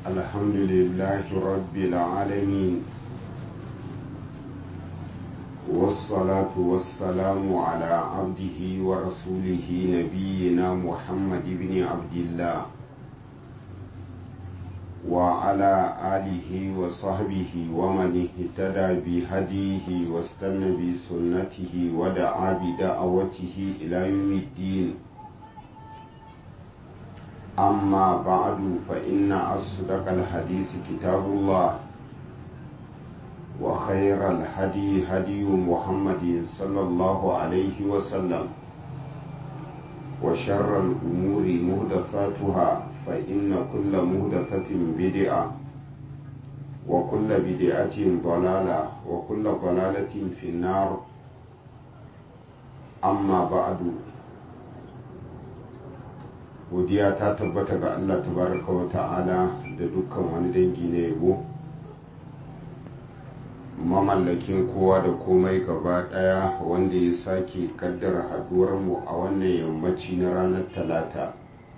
الحمد لله رب العالمين والصلاة والسلام على عبده ورسوله نبينا محمد بن عبد الله وعلى آله وصحبه ومن اهتدى بهديه واستنى بسنته ودعا بدعوته إلى يوم الدين أما بعد فإن أصدق الحديث كتاب الله وخير الهدي هدي محمد صلى الله عليه وسلم وشر الأمور مهدثاتها فإن كل مهدثة بدعة وكل بدعة ضلالة وكل ضلالة في النار أما بعد godiya ta tabbata ga Allah tabaraka wa ta'ala da dukkan wani dangi na yabo mamallakin kowa da komai gaba daya wanda ya sake kaddara haduwar mu a wannan yammaci na ranar talata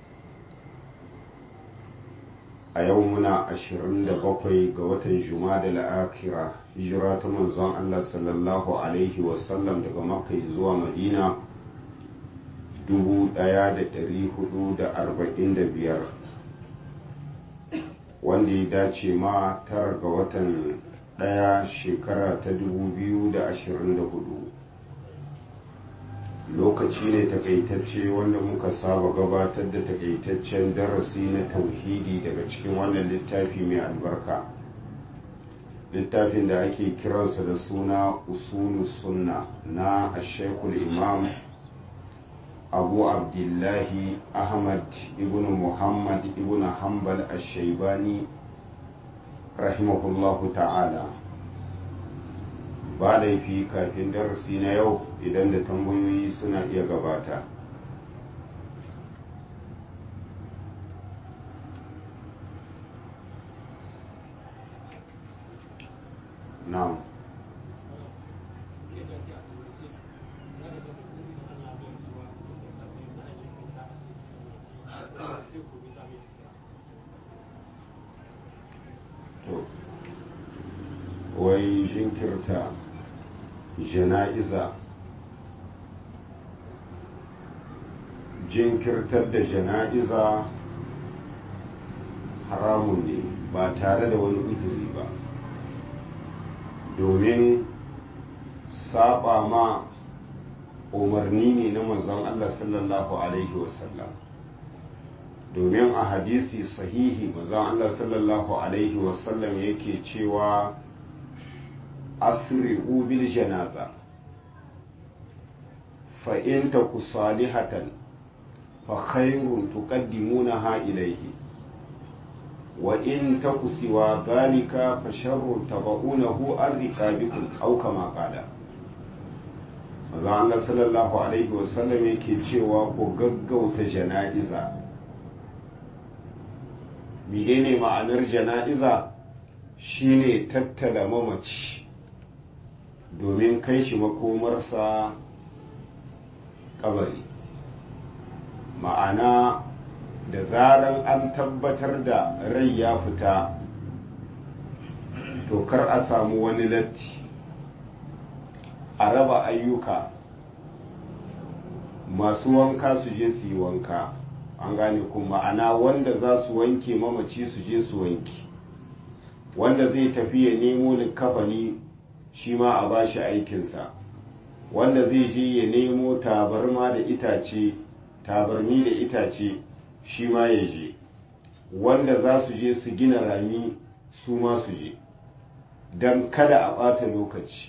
a yau muna 27 ga watan juma'a la'akira hijira ta manzon Allah sallallahu alaihi wasallam daga makka zuwa madina 1445 wanda ya dace ma tara ga watan daya shekara ta 2024 lokaci ne takaitacce wanda muka saba gabatar da takaitaccen darasi na tauhidi daga cikin wannan littafi mai albarka littafin da ake kiransa da suna usulu sunna na ashekul imam abu abdullahi ahmad ibn muhammad ibn hanbal ashaibani rahimahullahu ta'ala ba laifi kafin darasi na yau idan da tambayoyi suna iya gabata na'am wai jinkirta jana'iza jinkirtar da jana'iza haramun ne ba tare da wani uzuri ba domin saba ma umarni ne na manzon Allah sallallahu alaihi wasallam domin a hadisi sahihi manzon Allah sallallahu alaihi wasallam yake cewa asri'u bil janaza fa in taku salihatan fa khairun tuqaddimunaha ilayhi wa in taku siwa dhalika fa sharrun tabaunahu an riqabikum aw kama qala manzo Allah sallallahu alaihi wasallam yake cewa ku gaggauta jana'iza menene ma'anar jana'iza shine tattala mamaci domin kai shi makomarsa kabari ma'ana da zaran an tabbatar da rai ya fita to kar a samu wani latti a raba ayyuka masu wanka su je su yi wanka an gane kuma ma'ana wanda za su wanke mamaci su je su wanke wanda zai tafi ya nemo likafani shi ma a bashi aikinsa wanda zai je ya nemo tabarma da itace tabarmi da itace shi ma ya je wanda za su je su gina rami su ma su je don kada a ɓata lokaci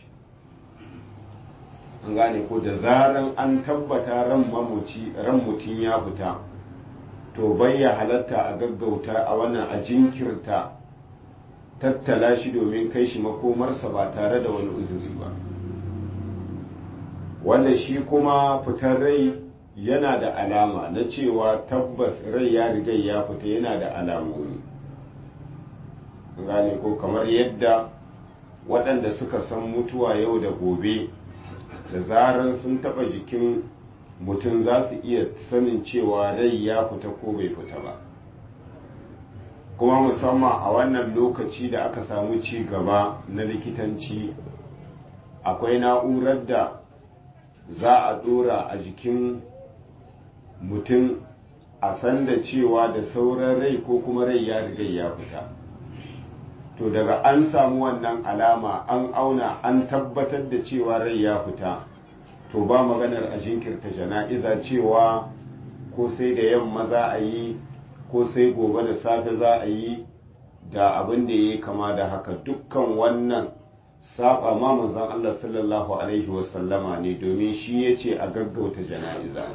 an gane ko da zaran an tabbata ran mutum ya fita to bai ya halatta a gaggauta a wannan a jinkirta tattala shi domin kai shi makomarsa ba tare da wani uzuri ba wanda shi kuma fitar rai yana da alama na cewa tabbas rai ya riga ya fita yana da alamomi gane ko kamar yadda waɗanda suka san mutuwa yau da gobe da zarar sun taɓa jikin mutum za su iya sanin cewa rai ya fita ko bai fita ba kuma musamman a wannan lokaci da aka samu ci gaba na likitanci akwai na'urar da za a dora a jikin mutum a san da cewa da sauran rai ko kuma rai ya riga ya fita to daga an samu wannan alama an auna an tabbatar da cewa rai ya fita to ba maganar a jinkirta jana'iza cewa ko sai da yamma za a yi ko sai gobe da safe za a yi da abin da ya kama da haka dukkan wannan saba ma manzon Allah sallallahu alaihi wasallama ne domin shi ya ce a gaggauta jana'iza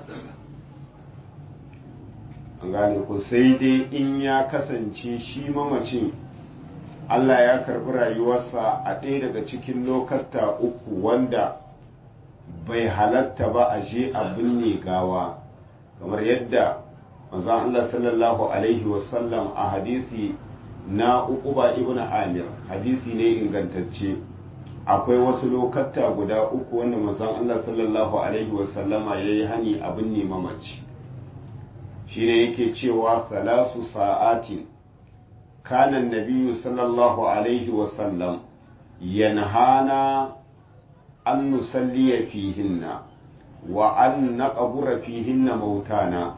an gane ko sai dai in ya kasance shi mamacin Allah ya karbi rayuwarsa a ɗaya daga cikin lokata uku wanda bai halatta ba a je a binne gawa kamar yadda manzon Allah sallallahu alaihi wasallam a hadisi na uquba ibn amir hadisi ne ingantacce akwai wasu lokata guda uku wanda manzon Allah sallallahu alaihi wasallama ya yi hani a binne mamaci shine yake cewa salasu sa'atin kana nabiyyu sallallahu alaihi wasallam yanhana an nusalliya fihinna wa an naqbura fihinna mautana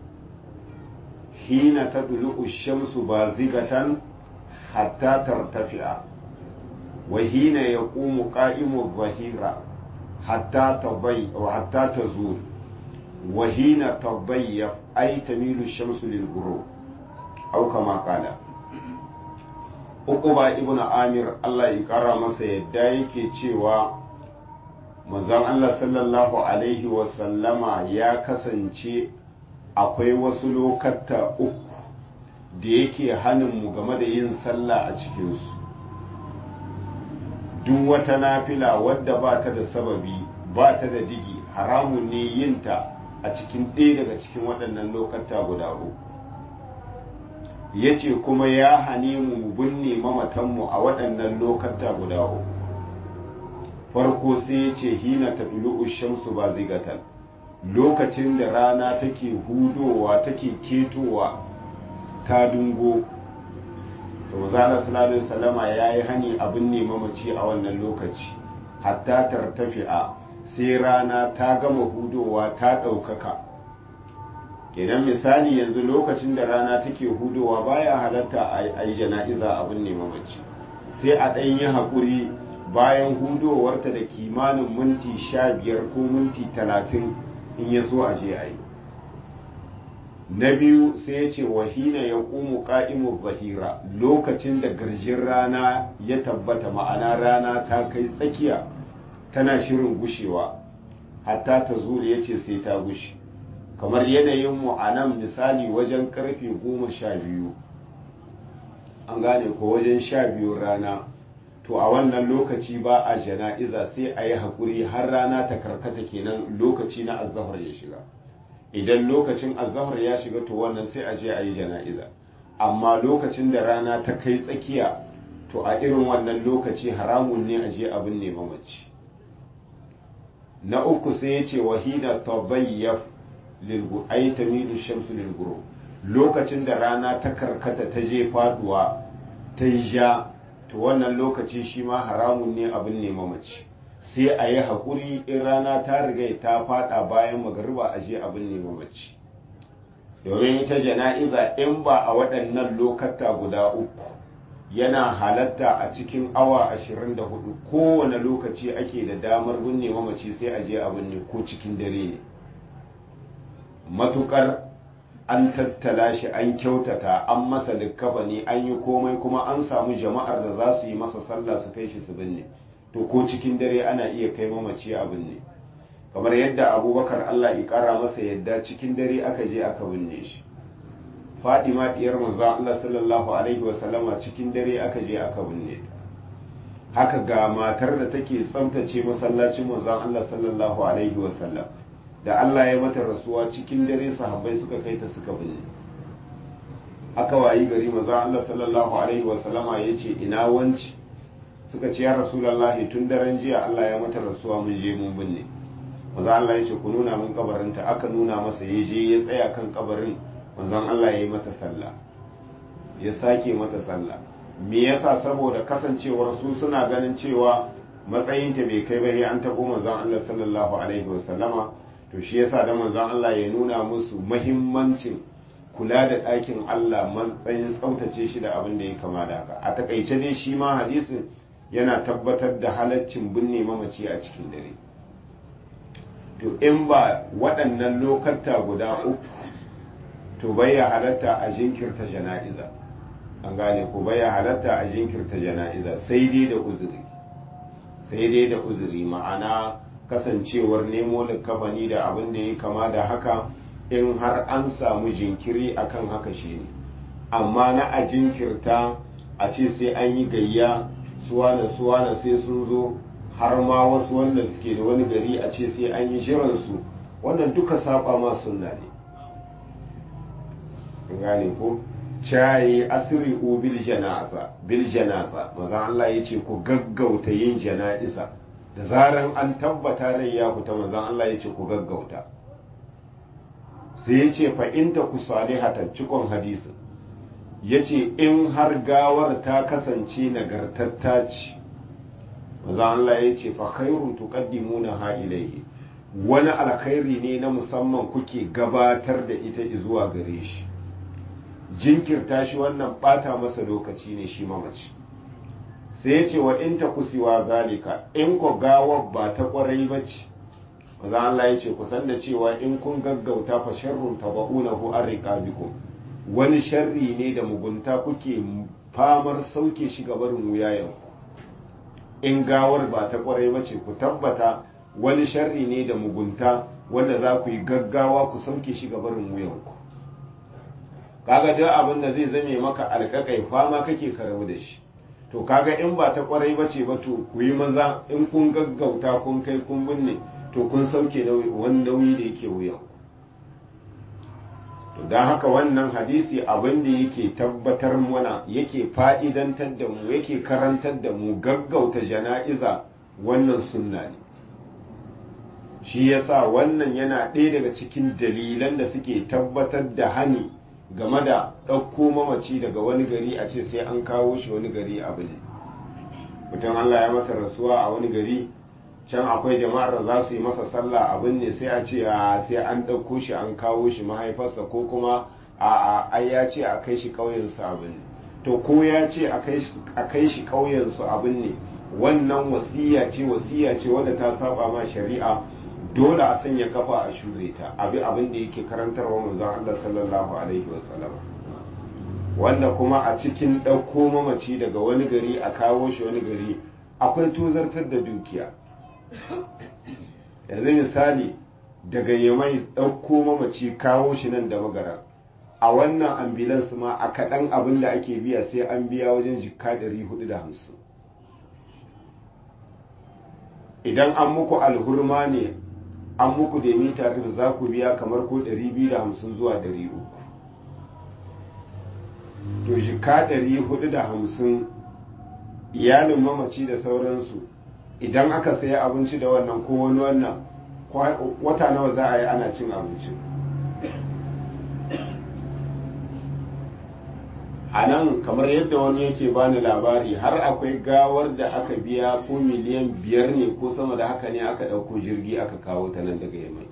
hina tadlu ash-shamsu bazigatan hatta tartafi'a wa hina yaqumu qa'imu adh-dhahira hatta tabai wa hatta tazul wa hina tadayyaf ay tamilu ash-shamsu lil-ghurub aw kama qala Uquba ibn Amir Allah ya kara masa yadda yake cewa manzon Allah sallallahu Alaihi wasallama ya kasance akwai wasu lokata uku da yake mu game da yin sallah a cikinsu duk wata nafila wadda ba ta da sababi ba ta da digi haramun ne yinta a cikin ɗaya daga cikin waɗannan lokata guda uku ya ce kuma ya hane mu binne mamatanmu a waɗannan lokata guda uku farko sai ya ce hina ta shamsu ba zigatan lokacin da rana take hudowa take ketowa ta dungo to mazala sallallahu salama ya yi hani abin ne mamaci a wannan lokaci hatta tartafi'a sai rana ta gama hudowa ta ɗaukaka kenan misali yanzu lokacin da rana take hudowa baya halatta a yi jana'iza abin ne mamaci sai a ɗan yi haƙuri bayan hudowarta da kimanin minti sha biyar ko minti talatin in ya so a je a yi na biyu sai ya ce wahina ya ƙumu ƙa'imu zahira lokacin da garjin rana ya tabbata ma'ana rana ta kai tsakiya tana shirin gushewa hatta ta zuri ya ce sai ta gushe kamar yanayin mu a nan misali wajen karfe goma sha biyu an gane ko wajen sha biyu rana to a wannan lokaci ba a jana'iza sai a yi haƙuri har rana ta karkata kenan lokaci na azahar ya shiga idan lokacin azahar ya shiga to wannan sai a je a yi jana'iza amma lokacin da rana ta kai tsakiya to a irin wannan lokaci haramun ne a je abin ne mamaci na uku sai ya ce wahina tabayyaf lilgu ay tamilu shamsu lilguru lokacin da rana ta karkata ta je faduwa ta yi ja to wannan lokaci shi ma haramun ne abin ne mamaci sai a yi haƙuri in rana ta riga ta fada bayan magariba a je abin ne mamaci domin ita jana'iza in ba a waɗannan lokata guda uku yana halatta a cikin awa 24 kowane lokaci ake da damar binne mamaci sai a je abin ne ko cikin dare ne matukar an tattala shi an kyautata an masa likkafa ne an yi komai kuma an samu jama'ar da za su yi masa sallah su kai shi su binne to ko cikin dare ana iya kai mamaci a binne kamar yadda abubakar allah ya kara masa yadda cikin dare aka je aka binne shi fadima diyar manzo allah sallallahu alaihi wasallama cikin dare aka je aka binne ta haka ga matar da take tsaftace masallacin manzon allah sallallahu alaihi wasallam da Allah ya mata rasuwa cikin dare sahabbai suka kai ta suka binne aka wayi gari manzo Allah sallallahu alaihi wa sallama yace ina wanci suka ce ya rasulullahi tun daren jiya Allah ya mata rasuwa mun je mun binne manzo Allah yace ku nuna mun kabarinta aka nuna masa ya je ya tsaya kan kabarin manzon Allah ya yi mata sallah ya sake mata sallah me yasa saboda kasancewar su suna ganin cewa matsayinta bai kai ba sai an tabo manzon Allah sallallahu alaihi wasallama to shi yasa da manzon Allah ya nuna musu muhimmancin kula da ɗakin Allah matsayin tsaftace shi da abin da ya kama da haka a takaice dai shi ma hadisin yana tabbatar da halaccin binne mamaci a cikin dare to in ba waɗannan lokata guda uku to bai ya halatta a jinkirta jana'iza an gane ko bai ya halatta a jinkirta jana'iza sai dai da uzuri sai dai da uzuri ma'ana kasancewar nemo likafani da abin da ya kama da haka in har an samu jinkiri akan haka shine amma na a jinkirta a ce sai an yi gayya suwana suwana sai sun zo har ma wasu wanda suke da wani gari a ce sai an yi jiransu wannan duka saba ma sunna ne gane ko cayi asiri bil janaza bil janaza maza Allah ya ce ku gaggauta yin jana'iza da zaran an tabbata rai ya fita maza Allah ya ce ku gaggauta sai ya ce fa inta ku salihatan cikon hadisin ya ce in har gawar ta kasance nagartatta ce maza Allah ya ce fa khairun tuqaddimuna ha ilaihi wani alkhairi ne na musamman kuke gabatar da ita zuwa gare shi jinkirta shi wannan bata masa lokaci ne shi mamaci sai ya ce wa in ta kusiwa zalika in ko gawar ba ta kwarai ba ce maza Allah ya ce kusan da cewa in kun gaggauta fa sharrun taba'unahu an riqabikum wani sharri ne da mugunta kuke famar sauke shi gabarin wuyayenku in gawar ba ta kwarai ba ce ku tabbata wani sharri ne da mugunta wanda za ku yi gaggawa ku sauke shi gabarin wuyanku kaga duk abin da zai zame maka alƙaƙai fama kake karamu da shi to kaga in ba ta kwarai ba ce ba to ku yi maza in kun gaggauta kun kai kun binne to kun sauke wani nauyi da yake wuyanku to don haka wannan hadisi abin da yake tabbatar mana yake fa'idantar da mu yake karantar da mu gaggauta jana'iza wannan sunna ne shi yasa wannan yana ɗaya daga cikin dalilan da suke tabbatar da hani game da ɗauko mamaci daga wani gari a ce sai an kawo shi wani gari abu ne mutum allah ya masa rasuwa a wani gari can akwai jama'ar da za su yi masa sallah abin ne sai a ce sai an ɗauko shi an kawo shi mahaifarsa ko kuma a ai ya ce a kai shi ƙauyensu abin ne to ko ya ce a kai shi ƙauyensu abin ne wannan wasiya ce wasiya ce wadda ta saba ma shari'a dole a sanya kafa a shure ta abi abin da yake karantarwa manzon Allah sallallahu alaihi wasallam wanda kuma a cikin ɗauko mamaci daga wani gari a kawo shi wani gari akwai tozartar da dukiya yanzu misali daga yamai ɗauko mamaci kawo shi nan da magara a wannan ambulance ma a kaɗan abin da ake biya sai an biya wajen jikka 450 idan an muku alhurma ne an muku da mita da za ku biya kamar ko 250 zuwa 300 to jikka 450 iyalin mamaci da sauransu idan aka sayi abinci da wannan ko wani wannan wata nawa za a yi ana cin abinci a nan kamar yadda wani yake bani labari har akwai gawar da aka biya ko miliyan biyar ne ko sama da haka ne aka ɗauko jirgi aka kawo ta nan daga yamai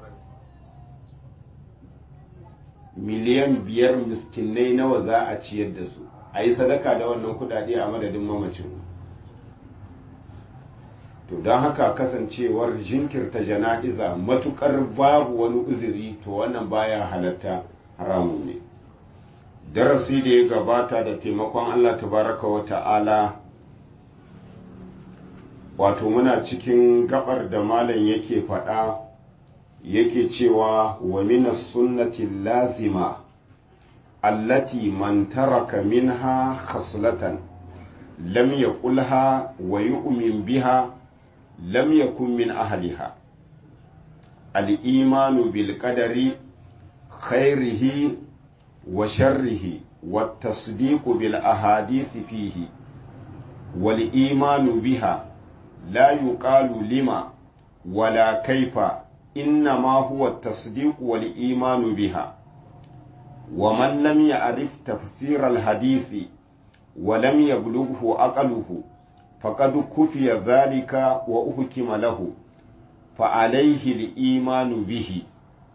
miliyan biyar miskinai nawa za a ciyar da su a yi sadaka da wannan kudade a madadin mamacin to don haka kasancewar jinkirta jana'iza matukar babu wani uzuri to wannan baya halatta haramun ne darasi da ya gabata da taimakon allah tabaraka wa ta'ala wato muna cikin gabar da malam yake faɗa yake cewa wa minas sunnati lazima allati man taraka minha khaslatan lam yaqulha wa yu'min biha lam yakun min ahliha al-imanu bil qadari khairihi wa sharrihi wa tasdiqu bil ahadith fihi wal imanu biha la yuqalu lima wala kaifa إنما هو التصديق والإيمان بها wa man lam ya'rif tafsir al-hadisi wa lam yablughu aqluhu faqad kufiya dhalika wa uhkima lahu fa alayhi al-imanu bihi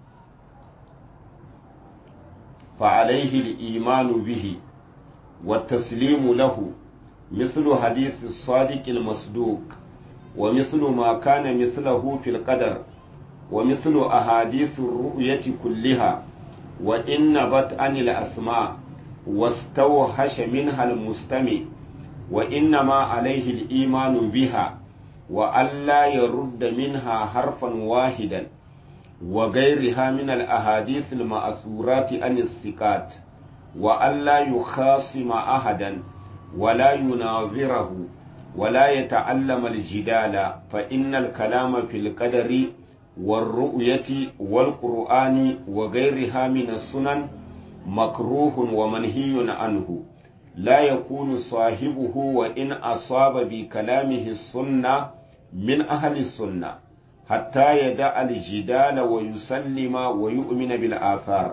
fa alayhi al-imanu bihi wa taslimu lahu مثل حديث الصادق المصدوق ومثل ما كان مثله في القدر ومثل أحاديث الرؤية كلها وإن نبت عن الأسماء واستوحش منها المستمع وإنما عليه الإيمان بها وألا يرد منها حرفا واحدا وغيرها من الأحاديث المأثورات عن الثقات وألا يخاصم أحدا ولا يناظره ولا يتعلم الجدال فإن الكلام في القدر والرؤية والقرآن وغيرها من السنن مكروه ومنهي عنه لا يكون صاحبه وإن أصاب بكلامه السنة من أهل السنة حتى يدع الجدال ويسلم ويؤمن بالآثار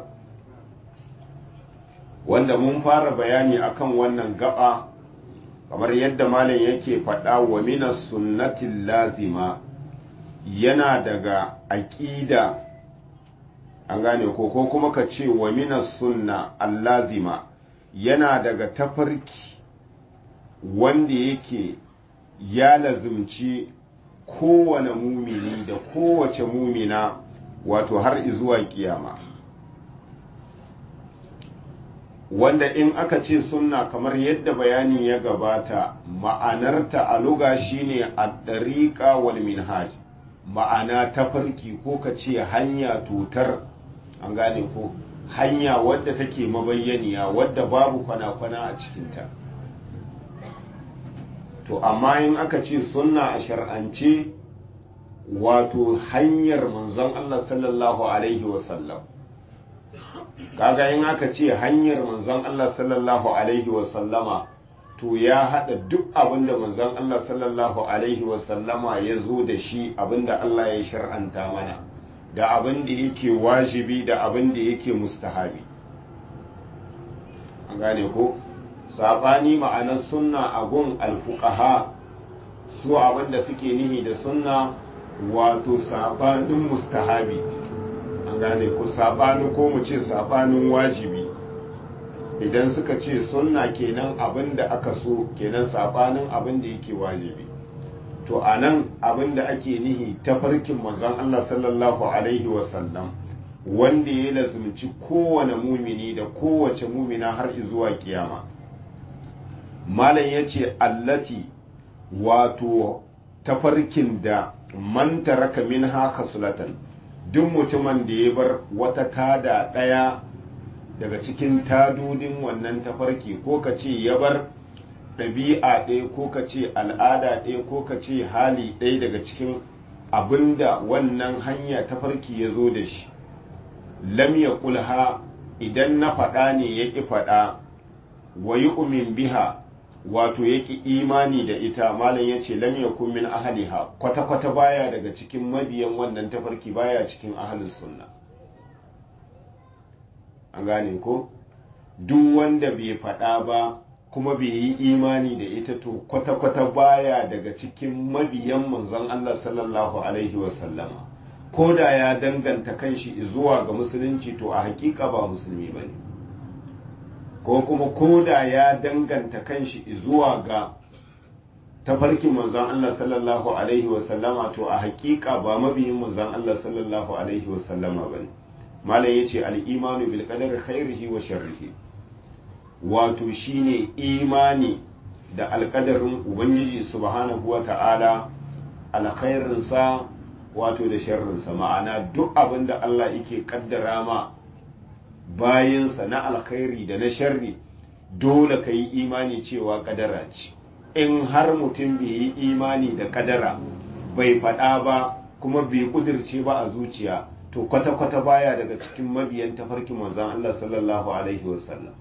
wanda mun fara bayani akan wannan gaba kamar yadda malam yake faɗa wa minas sunnatin lazima yana daga aƙida an gane ko ko kuma ka ce wa minas sunna allazima yana daga tafarki wanda yake ya lazimci kowane mumini da kowace mumina wato har zuwa kiyama wanda in aka ce sunna kamar yadda bayani ya gabata ma'anarta a luga shine ad-dariqa wal minhaj ma'ana tafarki ko ka ce hanya tutar an gane ko hanya wadda take mabayyaniya wadda babu kwana-kwana a cikinta to amma in aka ce sunna a shar'ance wato hanyar manzon Allah sallallahu alaihi wasallam kaga in aka ce hanyar manzon Allah sallallahu alaihi wasallama to ya haɗa duk abin da manzon Allah sallallahu alaihi wasallama ya zo da shi abin da Allah ya shar'anta mana da abin da yake wajibi da abin da yake mustahabi an gane ko saɓani ma'anar sunna a gun alfuqaha su abin da suke nihi da sunna wato saɓanin mustahabi an gane ko saɓanin ko mu ce saɓanin wajibi idan suka ce sunna kenan abin da aka so kenan saɓanin abin da yake wajibi to a nan abin da ake nihi ta farkin manzon Allah sallallahu alaihi wasallam wanda ya lazumci kowane mumini da kowace mumina har zuwa kiyama malam ya ce allati wato tafarkin da man taraka min haka sulatan duk mutumin da ya bar wata tada ɗaya daga cikin tadodin wannan tafarki ko ka ce ya bar ɗabi'a ɗaya ko ka ce al'ada ɗaya ko ka ce hali ɗaya daga cikin abinda wannan hanya tafarki ya zo da shi lam ya kulha idan na faɗa ne ya ƙi faɗa wa yi umin biha wato ya ƙi imani da ita malam ya ce lam ya min ahaliha kwata-kwata baya daga cikin mabiyan wannan tafarki baya cikin ahalin sunna an gane ko duk wanda bai faɗa ba kuma bai yi imani da ita to kwata-kwata baya daga cikin mabiyan manzon Allah sallallahu alaihi wasallama ko da ya danganta kanshi zuwa ga musulunci to a hakika ba musulmi ba ne ko kuma ko da ya danganta kanshi zuwa ga tafarkin manzon Allah sallallahu alaihi wasallama to a hakika ba mabiyin manzon Allah sallallahu alaihi wasallama ba ne malam ya ce al'imanu bil qadari khairihi wa sharrihi wato shine imani da alkadarin ubangiji subhanahu wa ta'ala alkhairinsa wato da sharrinsa ma'ana duk abin da Allah yake kaddara ma bayansa na alkhairi da na sharri dole ka yi imani cewa kadara ce in har mutum bai yi imani da kadara bai faɗa ba kuma bai kudirce ba a zuciya to kwata-kwata baya daga cikin mabiyan tafarkin manzon Allah sallallahu alaihi wasallam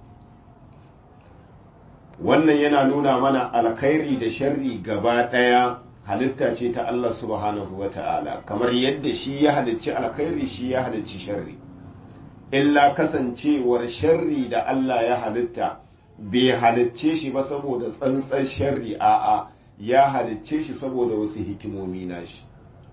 wannan yana nuna mana alkhairi da sharri gaba ɗaya halitta ce ta Allah subhanahu wa ta'ala kamar yadda shi ya halicci alkhairi shi ya halicci sharri illa kasancewar sharri da Allah ya halitta bai halicce shi ba saboda tsantsan sharri a'a ya halicce shi saboda wasu hikimomi nashi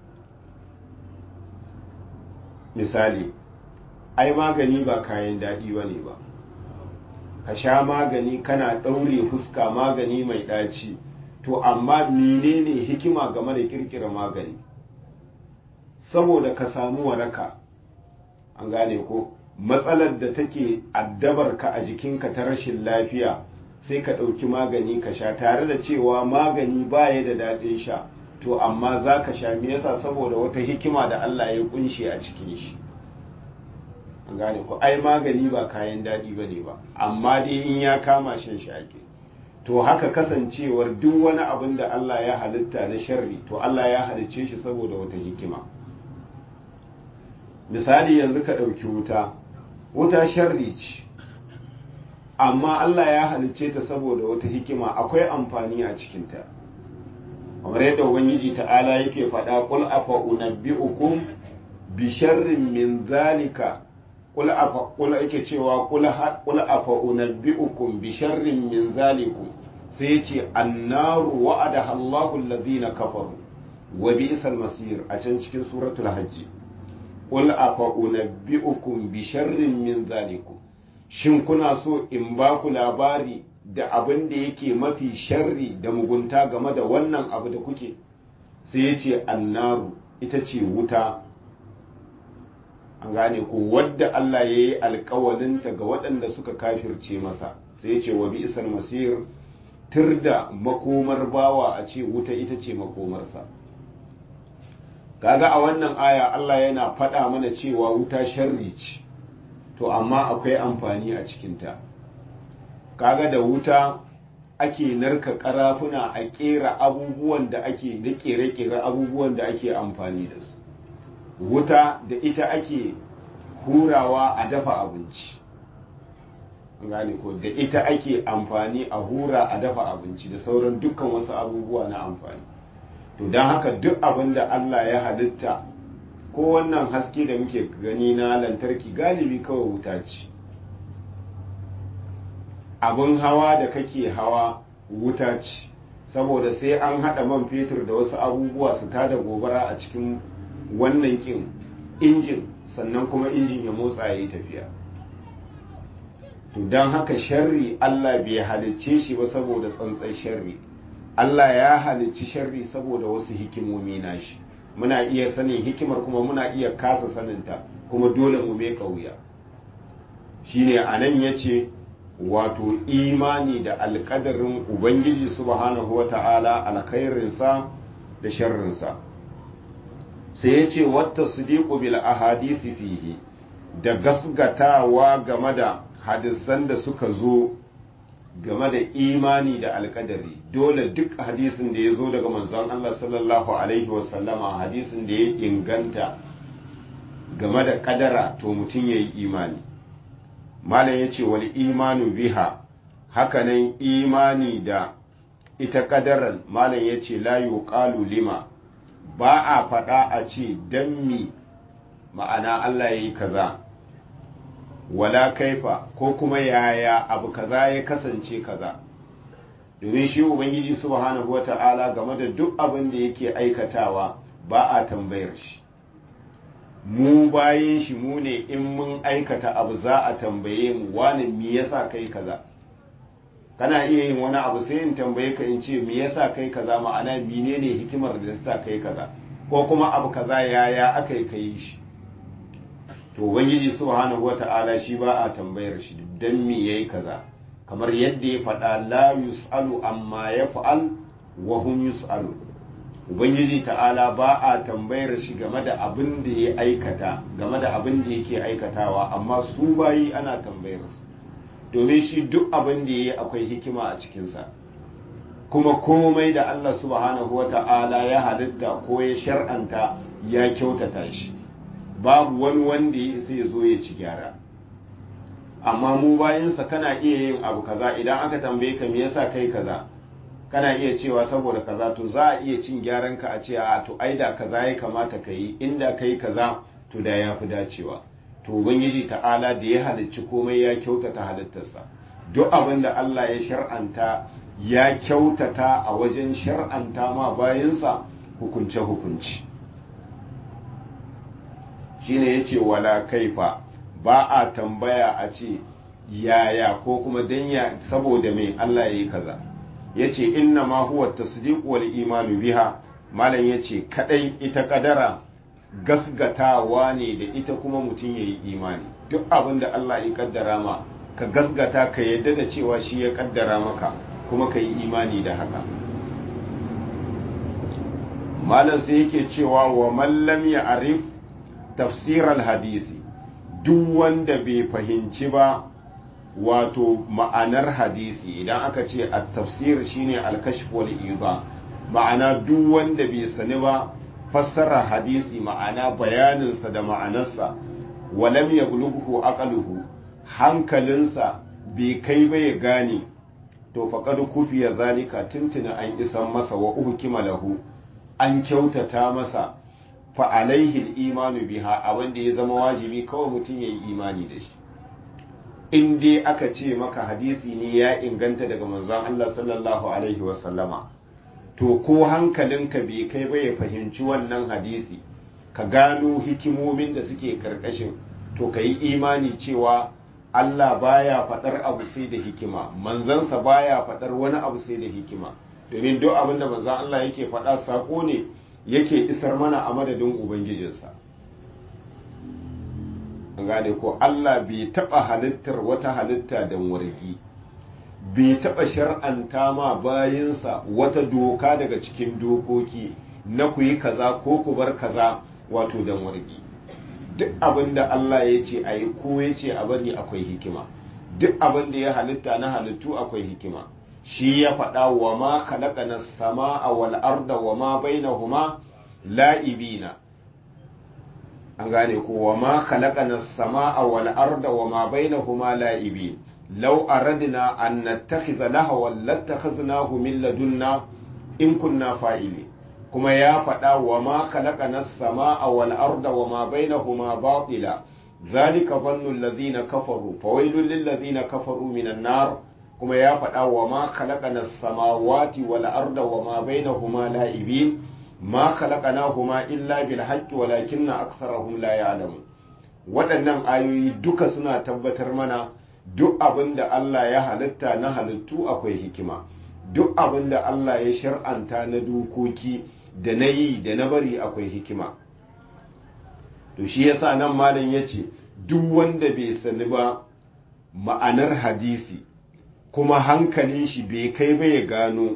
misali ai magani ba kayan daɗi ba ne ba ka sha magani kana ɗaure fuska magani mai ɗaci to amma menene hikima game da ƙirƙira magani saboda ka samu waraka an gane ko matsalar da take addabar ka a jikinka ta rashin lafiya sai ka ɗauki magani ka sha tare da cewa magani baya da daɗin sha to amma za ka sha me yasa saboda wata hikima da Allah ya kunshe a cikin shi an gane ko ai magani ba kayan daɗi ba ne ba amma dai in ya kama shan shi ake to haka kasancewar duk wani abin da Allah ya halitta na sharri to Allah ya halicce shi saboda wata hikima misali yanzu ka ɗauki wuta wuta sharri ce amma Allah ya halicce ta saboda wata hikima akwai amfani a cikinta kamar yadda ubangiji ta'ala yake faɗa qul afa unabbi'ukum bi sharrin min zalika qul afa qul yake cewa qul qul afa unabbi'ukum bi sharrin min zalikum sai yace annaru wa'adaha Allahu alladhina kafaru wa bi'sal masir a can cikin suratul hajj qul afa unabbi'ukum bi sharrin min zalikum shin kuna so in ba ku labari da abin da yake mafi sharri da mugunta game da wannan abu da kuke sai ya ce annaru ita ce wuta an gane ko wadda Allah ya yi alkawalinta ga waɗanda suka kafirce masa sai ya ce wa bi'sal masir tur da makomar bawa a ce wuta ita ce makomarsa kaga a wannan aya Allah yana faɗa mana cewa wuta sharri ce to amma akwai amfani a cikinta kaga da wuta ake narka karafuna a kera abubuwan da ake da kere-kere abubuwan da ake amfani da su wuta da ita ake hurawa a dafa abinci gane ko da ita ake amfani a hura a dafa abinci da sauran dukkan wasu abubuwa na amfani to don haka duk abin da Allah ya halitta ko wannan haske da muke gani na lantarki galibi kawai wuta ce abin hawa da kake hawa wuta ce saboda sai an haɗa man fetur da wasu abubuwa su tada gobara a cikin wannan kin injin sannan kuma injin ya motsa ya yi tafiya to don haka sharri Allah bai halicce shi ba saboda tsantsan sharri Allah ya halicci sharri saboda wasu hikimomi nashi muna iya sanin hikimar kuma muna iya kasa saninta kuma dole mu mai wuya shine a nan ya ce wato imani da alkadarin ubangiji subhanahu wa ta'ala alkhairinsa da sharrinsa sai ya ce wata sidiku bil ahadisi fihi da gasgatawa game da hadisan da suka zo game da imani da alkadari dole duk hadisin da ya zo daga manzon Allah sallallahu alaihi wasallama hadisin da ya inganta game da kadara to mutum ya yi imani malam ya ce wal imanu biha hakanan imani da ita kadaran malam ya ce la yuqalu lima ba a faɗa a ce dan mi ma'ana Allah ya yi kaza wala kaifa ko kuma yaya abu kaza ya kasance kaza domin shi ubangiji subhanahu wata'ala game da duk abin da yake aikatawa ba a tambayar shi mu bayin shi mu ne in mun aikata abu za a tambaye mu wani me yasa kai kaza kana iya yin wani abu sai in tambaye ka in ce me yasa kai kaza ma'ana menene hikimar da yasa kai kaza ko kuma abu kaza yaya aka yi kai shi to ubangiji subhanahu wata'ala shi ba a tambayar shi dan me yayi kaza kamar yadda ya faɗa la yus'alu amma yaf'al wa hum yus'alu ubangiji ta'ala ba a tambayar shi game da abin da ya aikata game da abin da yake aikatawa amma su bayi ana tambayar su domin shi duk abin da ya yi akwai hikima a cikinsa kuma komai da Allah subhanahu wa ta'ala ya halitta ko ya shar'anta ya kyautata shi babu wani wanda ya isa ya zo ya ci gyara amma mu bayansa kana iya yin abu kaza idan aka tambaye ka me yasa kai kaza kana iya cewa saboda kaza to za a iya cin gyaran ka a ce a to ai da kaza ya kamata ka yi inda ka yi kaza to da ya fi dacewa to ubangiji ta'ala da ya halicci komai ya kyautata halittarsa duk abin da Allah ya shar'anta ya kyautata a wajen shar'anta ma bayansa hukunce-hukunci shine ya ce wala kaifa ba a tambaya a ce yaya ko kuma danya saboda mai Allah ya yi kaza ya ce inna ma huwa tasdiq wal imanu biha malam ya ce kadai ita kadara gasgatawa ne da ita kuma mutum ya yi imani duk abin da Allah ya kaddara ma ka gasgata ka yadda da cewa shi ya kaddara maka kuma ka yi imani da haka malam sai yake cewa wa mallam ya arif tafsirar hadisi duk wanda bai fahimci ba wato ma'anar hadisi idan aka ce a tafsir shine alkashf wal iba ma'ana duk wanda bai sani ba fassara hadisi ma'ana bayaninsa da ma'anarsa walam yablughu aqluhu hankalinsa bai kai ba ya gane to faqad kufiya zalika tuntuna an isan masa wa uhkima lahu an kyautata masa fa alaihi imanu biha abin da ya zama wajibi kawai mutum ya yi imani da shi in dai aka ce maka hadisi ne ya inganta daga manzon Allah sallallahu alaihi wasallama to ko hankalinka bai kai ba ya fahimci wannan hadisi ka gano hikimomin da suke karkashin to ka yi imani cewa Allah baya faɗar abu sai da hikima manzansa baya faɗar wani abu sai da hikima domin duk abin da manzan Allah yake faɗa saƙo ne yake isar mana a madadin ubangijinsa an gane ko Allah bai taɓa halittar wata halitta da wargi bai taɓa shar'anta ma bayinsa wata doka daga cikin dokoki na ku yi kaza ko ku bar kaza wato dan wargi duk abin da Allah ya ce a yi ko ya ce a bari akwai hikima duk abin da ya halitta na halittu akwai hikima shi ya faɗa wa ma khalaqana samaa wal arda wa ma bainahuma la'ibina an gane ko wa ma khalaqana samaa wal arda wa ma bainahuma la'ibin law aradna an nattakhidha lahawan lattakhadnahu min ladunna in kunna fa'ili kuma ya faɗa wa ma khalaqana samaa wal arda wa ma bainahuma batila ذلك ظن الذين كفروا فويل للذين كفروا من النار kuma ya faɗa wa ma khalaqana samawati wal arda wa ma bainahuma la'ibin ma khalaqnahuma illa bil haqqi walakinna aktharahum la ya'lamun waɗannan ayoyi duka suna tabbatar mana duk abin da Allah ya halitta na halittu akwai hikima duk abin da Allah ya shar'anta na dokoki da na yi da na bari akwai hikima to shi yasa nan malam yace duk wanda bai sani ba ma'anar hadisi kuma hankalin shi bai kai ba ya gano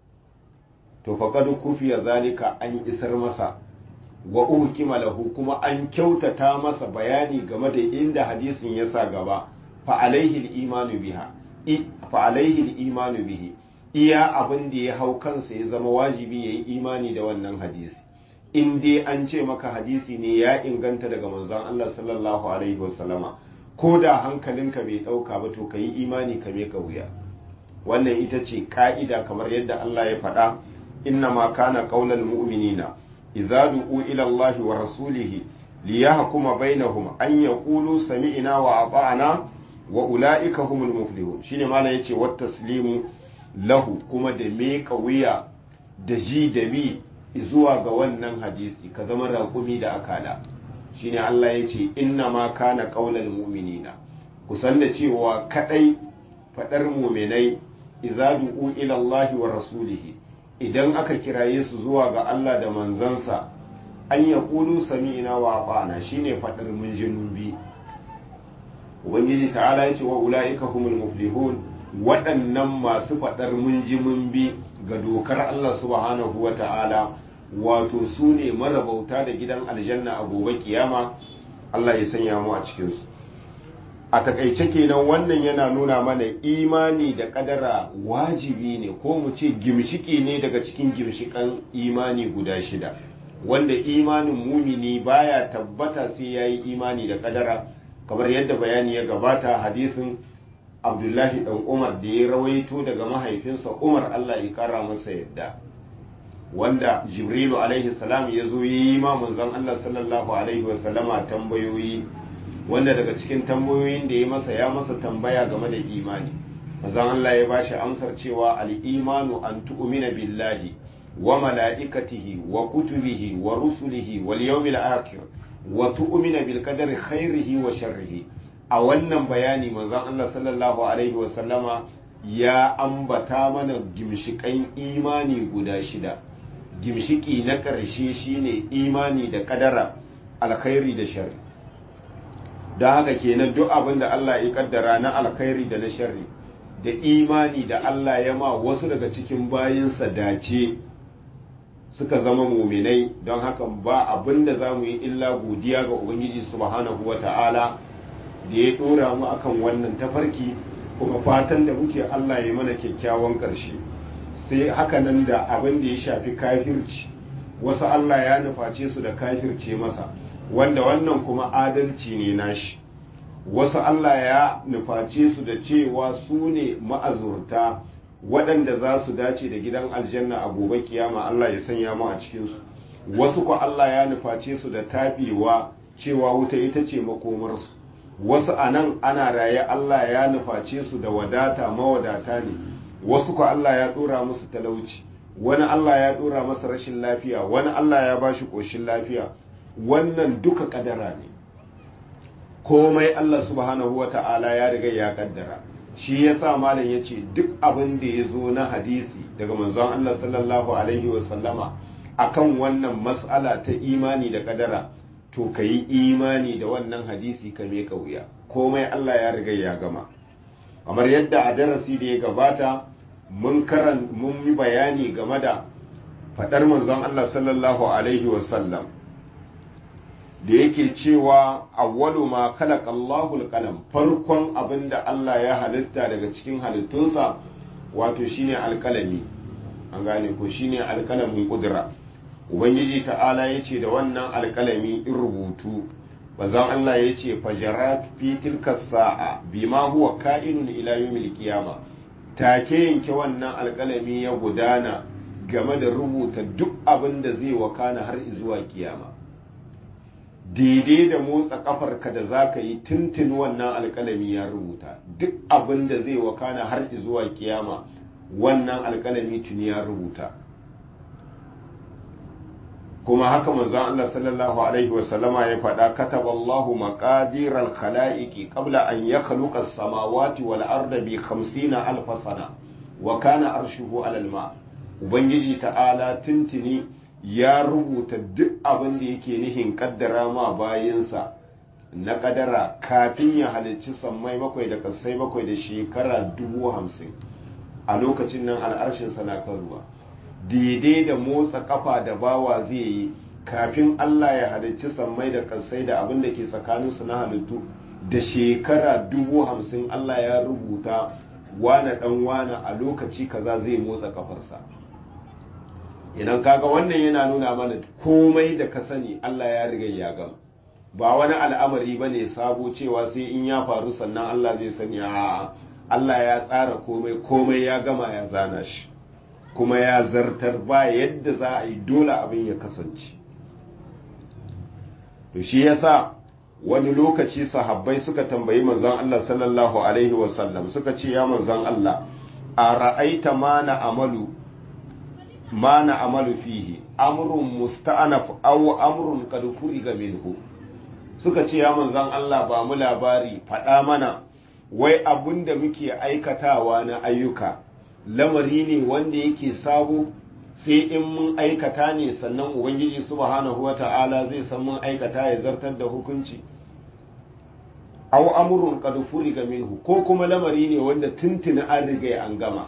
to faqad kufiya zalika an isar masa wa uhkima lahu kuma an kyautata masa bayani game da inda hadisin ya sa gaba fa alaihi al-imanu biha fa alaihi al-imanu bihi iya abin da ya hau kansa ya zama wajibi yayi imani da wannan hadisi in dai an ce maka hadisi ne ya inganta daga manzon Allah sallallahu alaihi wasallama ko da hankalinka bai ɗauka ba to ka yi imani ka ka wuya wannan ita ce ka'ida kamar yadda Allah ya faɗa inna ma kana qaulal mu'minina idza du'u ila Allah wa rasulihi liyahkuma bainahum an yaqulu sami'na wa ata'na wa ulaika humul muflihun shine malam yace wat taslimu lahu kuma da meka wuya da ji da bi zuwa ga wannan hadisi ka zama raƙumi da akala shine Allah ya ce inna ma kana qaulal mu'minina kusan da cewa kadai fadar mu'minai idza du'u ila Allah wa rasulihi idan aka kiraye su zuwa ga Allah da manzansa an ya kulu sami'na wa ata'na shine fadar mun ji mun bi ubangiji ta'ala ya ce wa ulaika humul muflihun waɗannan masu fadar mun ji mun bi ga dokar Allah subhanahu wa ta'ala wato su ne marabauta da gidan aljanna a gobe kiyama Allah ya sanya mu a cikinsu a takaice kenan wannan yana nuna mana imani da kadara wajibi ne ko mu ce gimshiki ne daga cikin gimshikan imani guda shida wanda imanin mumini baya tabbata sai ya yi imani da kadara kamar yadda bayani ya gabata hadisin abdullahi dan umar da ya rawaito daga mahaifinsa umar allah ya kara masa yadda wanda jibrilu alaihi salam ya zo yi ma manzon Allah sallallahu alaihi wasallama tambayoyi wanda daga cikin tambayoyin da ya masa ya masa tambaya game da imani manzon Allah ya bashi amsar cewa al-imanu an tu'mina billahi wa mala'ikatihi wa kutubihi wa rusulihi wal yawmil akhir wa tu'mina bil qadari khairihi wa sharrihi a wannan bayani manzon Allah sallallahu alaihi wa sallama ya ambata mana gimshikan imani guda shida gimshiki na ƙarshe shine imani da kadara alkhairi da sharri don haka kenan duk abin da Allah ya kaddara na alkhairi da na sharri da imani da Allah ya ma wasu daga cikin bayinsa dace suka zama muminai don haka ba abin da za mu yi illa godiya ga Ubangiji subhanahu wa ta'ala da ya ɗora mu akan wannan tafarki kuma fatan da muke Allah ya mana kyakkyawan ƙarshe sai haka nan da abin da ya shafi kafirci wasu Allah ya nuface su da kafirce masa wanda wannan kuma adalci ne nashi wasu Allah ya nuface su da cewa su ne ma'azurta waɗanda za su dace da gidan aljanna a gobe kiyama Allah ya sanya mu a cikinsu wasu ko Allah ya nuface su da taɓewa cewa wuta ita ce makomarsu wasu a nan ana raye Allah ya nuface su da wadata mawadata ne wasu ko Allah ya ɗora musu talauci wani Allah ya ɗora masa rashin lafiya wani Allah ya ba shi ƙoshin lafiya wannan duka ƙadara ne komai Allah subhanahu wa ta'ala ya riga ya ƙaddara shi ya sa malam ya ce duk abin da ya zo na hadisi daga manzon Allah sallallahu alaihi wasallama akan wannan mas'ala ta imani da ƙadara to ka yi imani da wannan hadisi ka me wuya komai Allah ya riga ya gama kamar yadda a darasi da ya gabata mun karan mun yi bayani game da faɗar manzon Allah sallallahu alaihi wasallam da yake cewa awwalu ma khalaqa Allahul qalam farkon abin da Allah ya halitta daga cikin halittunsa wato shine alkalami an gane ko shine alkalamin kudura ubangiji ta'ala ya ce da wannan alkalami in rubutu bazan Allah ya ce fajarat fi tilka sa'a bima huwa ka'inun ila yawmil qiyama take yanke wannan alkalami ya gudana game da rubuta duk abin da zai wakana har zuwa kiyama daidai da motsa kafarka da za ka yi tuntun wannan alkalami ya rubuta duk abin da zai wakana har zuwa kiyama wannan alkalami tuni ya rubuta kuma haka manzon Allah sallallahu alaihi wasallama ya faɗa kataba Allahu maqadir al-khalaiqi qabla an yakhluqa as-samawati wal arda bi 50 alf sana wa kana arshuhu ala al-ma ubangiji ta'ala tuntuni ya rubuta duk abin da yake nihin kaddara ma bayinsa na kadara kafin ya halicci sammai bakwai da kasai bakwai da shekara dubu hamsin a lokacin nan al'arshinsa na kan ruwa daidai da motsa kafa da bawa zai yi kafin Allah ya halicci sammai da kasai da abin da ke tsakaninsu na halittu da shekara dubu hamsin Allah ya rubuta wane dan wane a lokaci kaza zai motsa kafarsa idan kaga wannan yana nuna mana komai da ka sani Allah ya riga ya gama ba wani al'amari ba ne sabo cewa sai in ya faru sannan Allah zai sani a Allah ya tsara komai komai ya gama ya zana shi kuma ya zartar ba yadda za a yi dole abin ya kasance to shi yasa wani lokaci sahabbai suka tambayi manzon Allah sallallahu alaihi wasallam suka ce ya manzon Allah a ra'aita ma na amalu ma na amalu fihi amrun musta'anaf aw amrun qad furiga minhu suka ce ya manzon Allah ba mu labari faɗa mana wai abun da muke aikatawa na ayyuka lamari ne wanda yake sabo sai in mun aikata ne sannan ubangiji subhanahu wata'ala zai san mun aikata ya zartar da hukunci aw amrun qad furiga minhu ko kuma lamari ne wanda tuntuni an riga an gama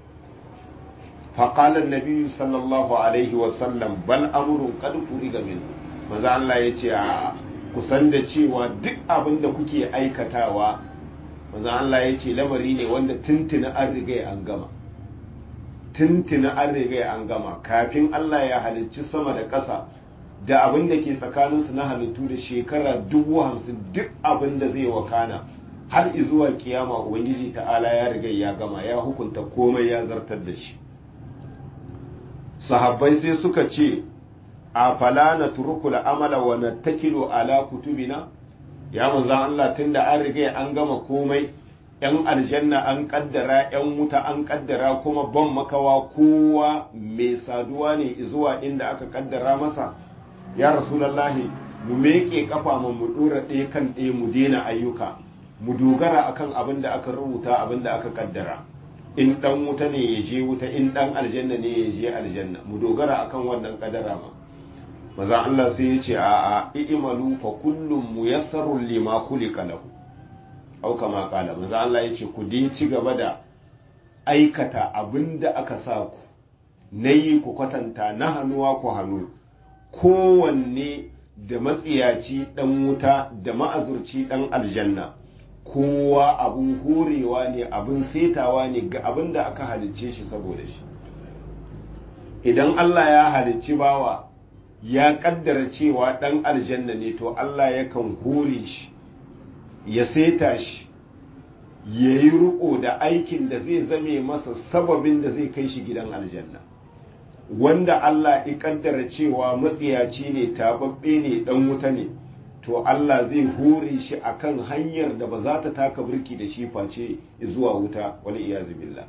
فقال النبي صلى الله عليه وسلم بل أمر قد فرغ منه maza Allah ya ce a kusan da cewa duk abin da kuke aikatawa maza Allah ya ce lamari ne wanda tuntuna an riga an gama tuntuna an riga an gama kafin Allah ya halicci sama da ƙasa da abin da ke tsakaninsu na halittu da shekara dubu hamsin duk abin da zai wakana har izuwa kiyama ubangiji ta'ala ya riga ya gama ya hukunta komai ya zartar da shi sahabbai sai suka ce a fala na turukul amala wa na takilu ala kutubina ya manzan Allah tunda an riga an gama komai yan aljanna an kaddara yan wuta an kaddara kuma ban makawa kowa mai saduwa ne zuwa inda aka kaddara masa ya rasulallahi mu meke kafa mu mu dora ɗaya kan ɗaya mu daina ayyuka mu dogara akan abin da aka rubuta abin da aka kaddara in dan wuta ne ya je wuta in dan aljanna ne ya je aljanna mu dogara akan wannan kadara ma maza Allah sai ya ce a'a i'malu fa kullum muyassarun lima khuliqa lahu au kama kala maza Allah ya ce ku dai ci gaba da aikata abinda aka sa ku nayi ku kwatanta na hannuwa ku hannu kowanne da matsiyaci dan wuta da ma'azurci dan aljanna kowa abun horewa ne abin setawa ne ga abin da aka halicce shi saboda shi idan Allah ya halicci bawa ya kaddara cewa dan aljanna ne to Allah yakan hore shi ya seta shi ya yi riko da aikin da zai zame masa sababin da zai kai shi gidan aljanna wanda Allah ya kaddara cewa matsiyaci ne tababbe ne dan wuta ne to Allah zai hore shi akan hanyar da ba za ta taka birki da shi face zuwa wuta wani iyazu billah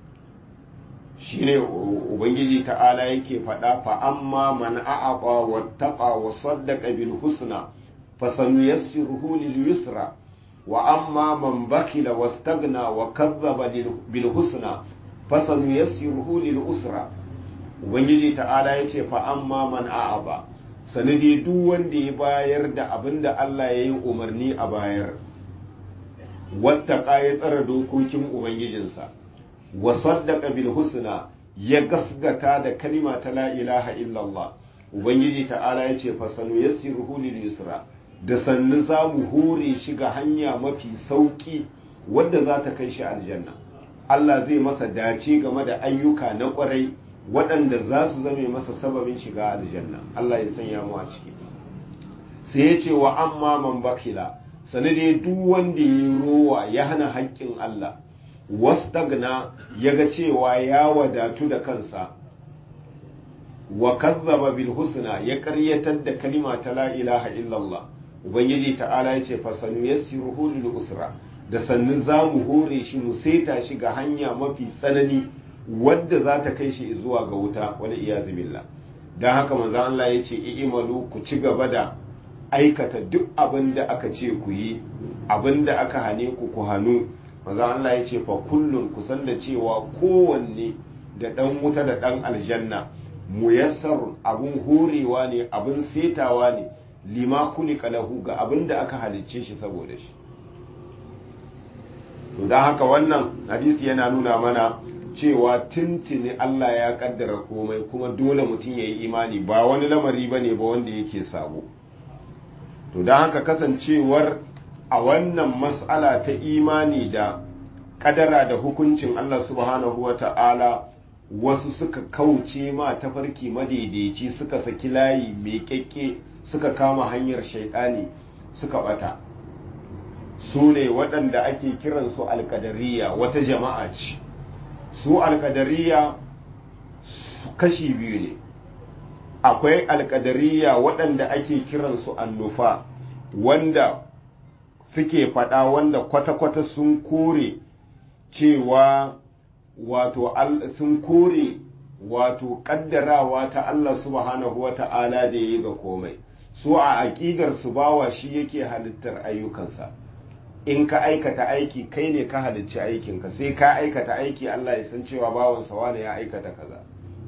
shine ubangiji ta'ala yake faɗa fa amma man a'aqa wattaqa wa saddaqa bil husna fasanuyassiruhu lil yusra wa amma man bakila wastaghna wa kadhaba bil husna fasanuyassiruhu lil usra ubangiji ta'ala yace fa amma man a'aba sanadi duk wanda ya bayar da abin da Allah ya yi umarni a bayar wattaka ya tsara dokokin ubangijinsa wa saddaqa bil husna ya gasgata da kalima ta la ilaha illallah ubangiji ta'ala ya ce fasanu yassiruhu lil yusra da sannu za mu hore shi ga hanya mafi sauki wadda za ta kai shi aljanna Allah zai masa dace game da ayyuka na kwarai waɗanda za su zame masa sababin shiga aljanna Allah ya sanya mu a ciki sai ya ce wa amma man bakila sanade duk wanda ya rowa ya hana haƙƙin Allah wastagna ya ga cewa ya wadatu da kansa wa kazzaba bil husna ya ƙaryatar da kalima ta la ilaha illallah ubangiji ta'ala ya ce fasanu yassiruhu lil usra da sannu za mu hore shi mu saita shi ga hanya mafi tsanani wadda za ta kai shi zuwa ga wuta wani iyazu billah don haka manzo Allah ya ce i'malu ku ci gaba da aikata duk abin da aka ce ku yi abin da aka hane ku ku hannu manzo Allah ya ce fa kullun ku san da cewa kowanne da dan wuta da dan aljanna muyassar abun horewa ne abun setawa ne lima kulika lahu ga abin da aka halicce shi saboda shi to don haka wannan hadisi yana nuna mana cewa tuntuni Allah ya kaddara komai kuma dole mutum ya yi imani ba wani lamari ba ne ba wanda yake sabo to don haka kasancewar a wannan mas'ala ta imani da kadara da hukuncin Allah subhanahu wa ta'ala wasu suka kauce ma tafarki madaidaici suka saki layi mai kyakke suka kama hanyar shaidani suka bata su ne waɗanda ake kiransu alkadariya wata jama'a ce su alkadariya kashi biyu ne akwai alkadariya waɗanda ake kiransu annufa wanda suke faɗa wanda kwata-kwata sun kore cewa wato sun kore wato ƙaddarawa ta Allah subhanahu wa ta'ala da ya ga komai su a aƙidar su bawa shi yake halittar ayyukansa in ka aikata aiki kai ne ka halicci aikinka sai ka aikata aiki Allah ya san cewa bawansa wane ya aikata kaza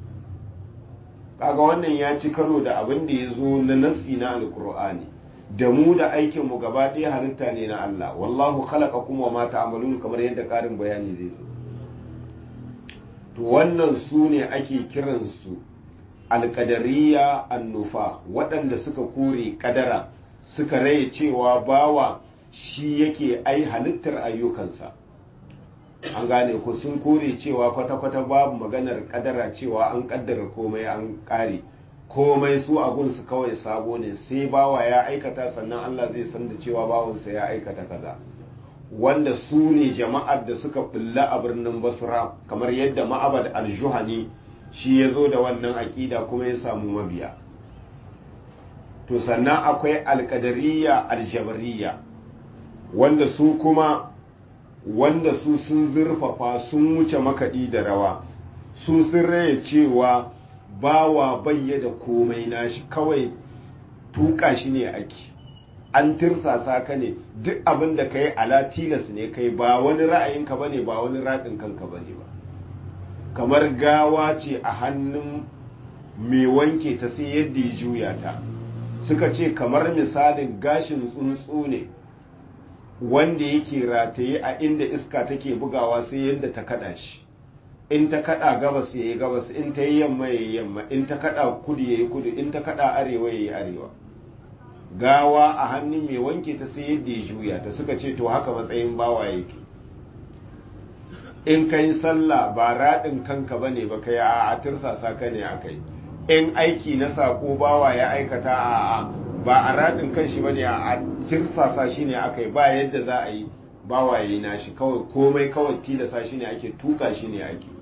kaga wannan ya ci karo da abin da ya zo na nasi na alkur'ani da mu da aikin mu gaba ɗaya halitta ne na Allah wallahu khalaqakum wa ma ta'malun kamar yadda ƙarin bayani zai zo to wannan su ne ake kiransu alƙadariya annufa waɗanda suka kore ƙadara suka raye cewa bawa shi yake ai halittar ayyukansa an gane ku sun kore cewa kwata-kwata babu maganar kadara cewa an kaddara komai an kare komai su su kawai sabo ne sai bawa ya aikata sannan Allah zai san da cewa bawansa ya aikata kaza wanda su ne jama'ar da suka bulla a birnin basra kamar yadda ma'abad al-juhani shi ya zo da wannan aƙida kuma ya samu mabiya to sannan akwai alƙadariya aljabariya wanda su kuma wanda su sun zurfafa sun wuce makaɗi da rawa su sun raya cewa bawa bayya da komai nashi kawai tuka shi ne ake an tirsasa ka ne duk abin da ka yi ala tilas ne kai ba wani ra'ayinka ba ne ba wani raɗin kanka ba ne ba kamar gawa ce a hannun mai wanke ta sai yadda ya juya ta suka ce kamar misalin gashin tsuntsu ne wanda yake rataye a inda iska take bugawa sai yadda ta kada shi in ta kada gabas ya yi gabas in ta yi yamma ya yi yamma in ta kada kudu ya yi kudu in ta kada arewa ya yi arewa gawa a hannun mai wanke ta sai yadda ya juya ta suka ce to haka matsayin bawa yake in ka yi sallah ba raɗin kanka ba ne ba ka yi a tirsasa ka ne a kai in aiki na saƙo bawa ya aikata a ba a raɗin kan shi ba ne a tirsasa shi ne aka yi ba yadda za a yi bawa ya yi nashi kawai komai kawai tilasa shi ne ake tuka shi ne ake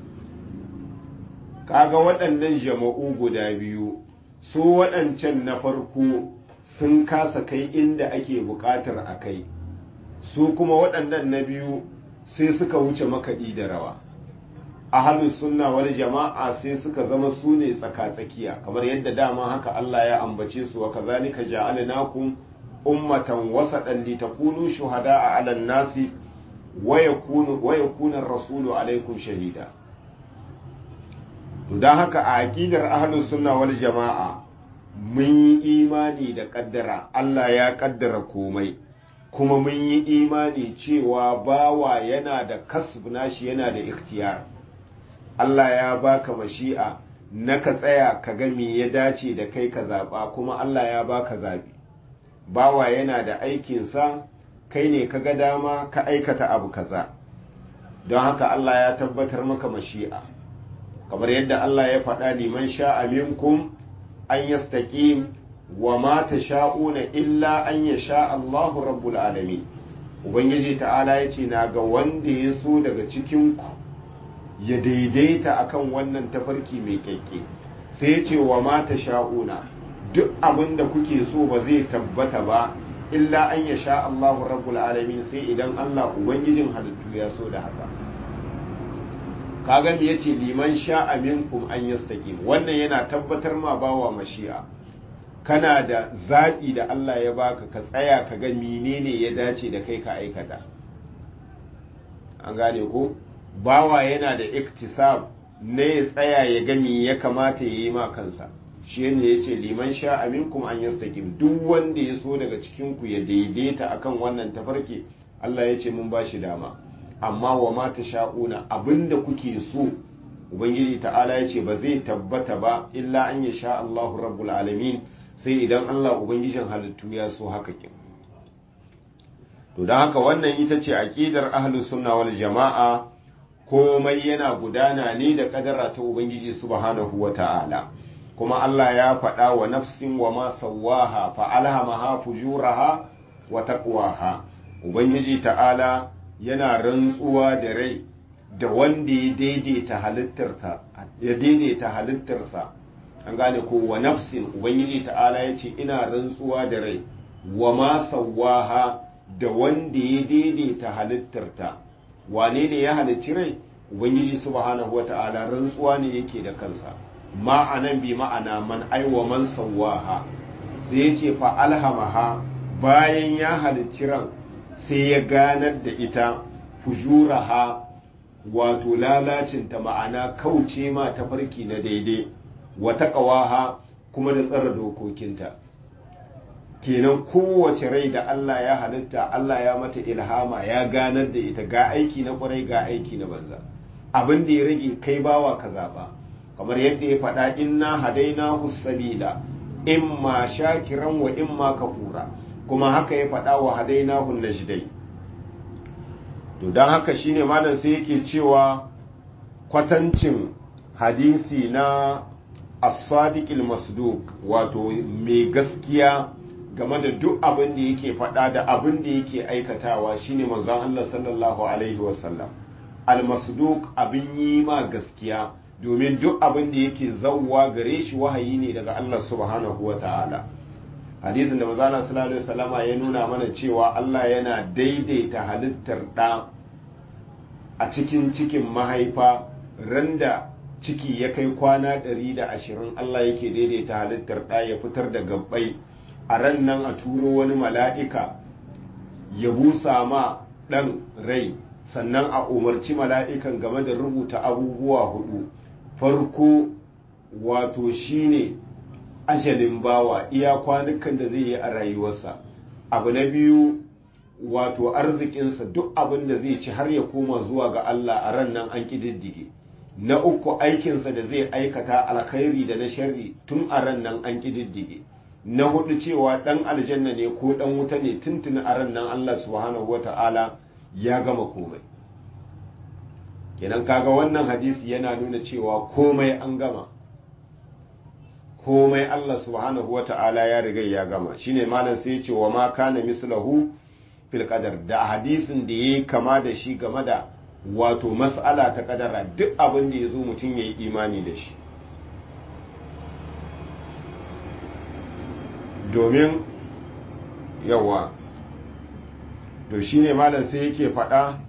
kaga waɗannan jama'u guda biyu su waɗancan na farko sun kasa kai inda ake buƙatar a kai su kuma waɗannan na biyu sai suka wuce makaɗi da rawa ahalus sunna wal jama'a sai suka zama su ne tsaka-tsakiya kamar yadda dama haka Allah ya ambace su wa kazalika ja'alnakum ummatan wasatan litakunu shuhada'a 'alan nasi wa yakunu wa yakuna ar-rasulu 'alaykum shahida to dan haka a aqidar ahlus sunna wal jama'a mun yi imani da kaddara Allah ya kaddara komai kuma mun yi imani cewa bawa yana da kasb nashi yana da ikhtiyar Allah ya baka mashi'a na ka tsaya ka ga me ya dace da kai ka zaɓa kuma Allah ya baka zaɓi bawa yana da aikinsa kai ne ka ga dama ka aikata abu kaza don haka Allah ya tabbatar maka mashi'a kamar yadda Allah ya faɗa liman sha'a minkum an yastaqim wa ma tasha'una illa an yasha Allahu rabbul alamin ubangiji ta'ala ya ce na ga wanda ya so daga cikin ku ya daidaita akan wannan tafarki mai kyakke sai ya ce wa ma tasha'una duk abin da kuke so ba zai tabbata ba illa an yasha Allahu rabbul alamin sai idan Allah ubangijin halittu ya so da haka kaga me yace liman sha'a minkum an yastaqim wannan yana tabbatar ma bawa mashi'a kana da zaɓi da Allah ya baka ka tsaya ka ga menene ya dace da kai ka aikata an gane ko bawa yana da iktisab na ya tsaya ya ga me ya kamata ya yi ma kansa shi ne ya ce liman sha aminkum an yastaqim duk wanda ya so daga cikin ku ya daidaita akan wannan tafarki Allah ya ce mun ba shi dama amma wa ma sha'una abinda kuke so ubangiji ta'ala ya ce ba zai tabbata ba illa an ya sha Allahu rabbul alamin sai idan Allah ubangijin halittu ya so haka kin to don haka wannan ita ce aqidar ahlus sunna wal jama'a komai yana gudana ne da kadara ta ubangiji subhanahu wa ta'ala kuma Allah ya faɗa wa nafsin wa ma sawaha fa alhamaha fujuraha wa taqwaha ubangiji ta'ala yana rantsuwa da rai da wanda ya daidaita halittarsa ya daidaita halittarsa an gane ko wa nafsin ubangiji ta'ala ya ce ina rantsuwa da rai wa ma sawaha da wanda ya daidaita halittarta wane ne ya halicci rai ubangiji subhanahu wa ta'ala rantsuwa ne yake da kansa ma'anan bi ma'ana man aiwa man sawaha sai ya ce fa alhamaha bayan ya halicci ran sai ya ganar da ita fujuraha wato lalacinta ma'ana kauce ma tafarki na daidai wata ƙawaha kuma da tsara dokokinta kenan kowace rai da Allah ya halitta Allah ya mata ilhama ya ganar da ita ga aiki na kwarai ga aiki na banza abin da ya rage kai bawa ka zaɓa kamar yadda ya faɗa inna hadaina sabila imma shakiran wa imma kafura kuma haka ya faɗa wa hadaina najdai to don haka shine malam sai yake cewa kwatancin hadisi na as-sadiq masduq wato mai gaskiya game da duk abin da yake faɗa da abin da yake aikatawa shine manzon Allah sallallahu alaihi wasallam al-masduq abin yi ma gaskiya domin duk abin da yake zawwa gare shi wahayi ne daga Allah subhanahu wa ta'ala hadisin da manzala sallallahu alaihi wasallama ya nuna mana cewa Allah yana daidaita halittar ɗa a cikin cikin mahaifa randa ciki ya kai kwana ɗari da ashirin Allah yake daidaita halittar ɗa ya fitar da gabbai a ran nan a turo wani mala'ika ya busa ma ɗan rai sannan a umarci mala'ikan game da rubuta abubuwa hudu farko wato shine ajalin bawa iya kwanukan da zai yi a rayuwarsa abu na biyu wato arzikinsa duk abin da zai ci har ya koma zuwa ga Allah a ran nan an ƙididdige na uku aikinsa da zai aikata alkhairi da na sharri tun a ran nan an ƙididdige na hudu cewa ɗan aljanna ne ko ɗan wuta ne tuntuni a ran nan Allah subhanahu wata'ala ya gama komai kenan kaga wannan hadisi yana nuna cewa komai an gama komai Allah subhanahu wa ta'ala ya riga ya gama shine malam sai ya ce wa ma kana mislahu fil qadar da hadisin da yayi kama da shi game da wato mas'ala ta kadara duk abin da yazo mutum yayi imani da shi domin yawa to shine malam sai yake faɗa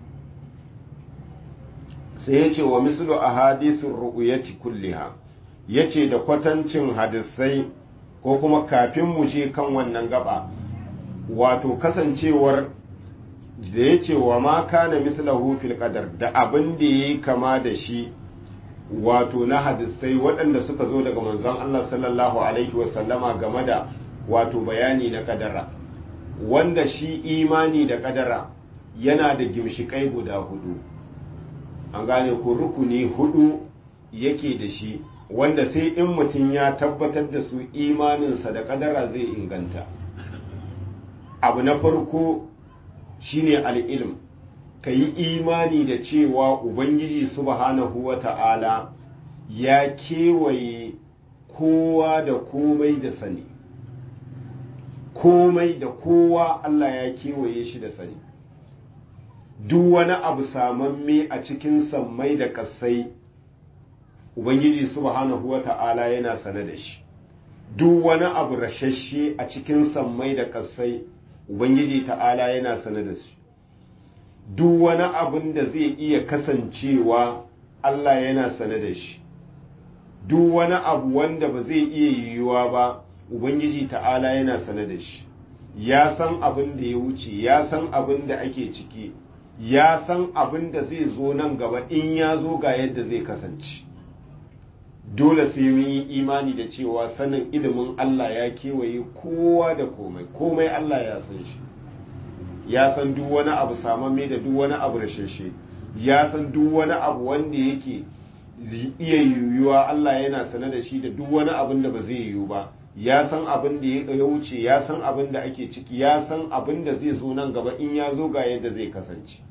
sai ya ce wa mislu ahadithur ru'yati kulliha ya ce da kwatancin hadisai ko kuma kafin mu je kan wannan gaba wato kasancewar da ya ce wa ma kana mislahu fil qadar da abin da yayi kama da shi wato na hadisai waɗanda suka zo daga manzon Allah sallallahu alaihi wasallama game da wato bayani na kadara wanda shi imani da kadara yana da gimshikai guda hudu an gane ko rukuni hudu yake da shi wanda sai in mutum ya tabbatar da su imaninsa da kadara zai inganta abu na farko shine al'ilm ka yi imani da cewa ubangiji subhanahu wa ta'ala ya kewaye kowa da komai da sani komai da kowa Allah ya kewaye shi da sani duk wani abu samamme a cikin sammai da kasai Ubangiji subhanahu wa ta'ala yana sane da shi, duk wani abu rashashe a cikin sammai da ƙasai, Ubangiji ta'ala yana sane da shi, duk wani abin da zai iya kasancewa Allah yana sane da shi, duk wani abu wanda ba zai iya yiwuwa ba, Ubangiji ta'ala yana sane da shi, ya san abin da ya wuce, ya san abin da ake ciki, ya san abin da zai zo nan gaba in ya zo ga yadda zai kasance. dole sai mun yi imani da cewa sanin ilimin Allah ya kewaye kowa da komai komai Allah ya san shi ya san duk wani abu samamme da duk wani abu rashashe ya san duk wani abu wanda yake iya yiwuwa Allah yana sane da shi da duk wani abin da ba zai yiwu ba ya san abin da ya wuce ya san abin da ake ciki ya san abin da zai zo nan gaba in ya zo ga yadda zai kasance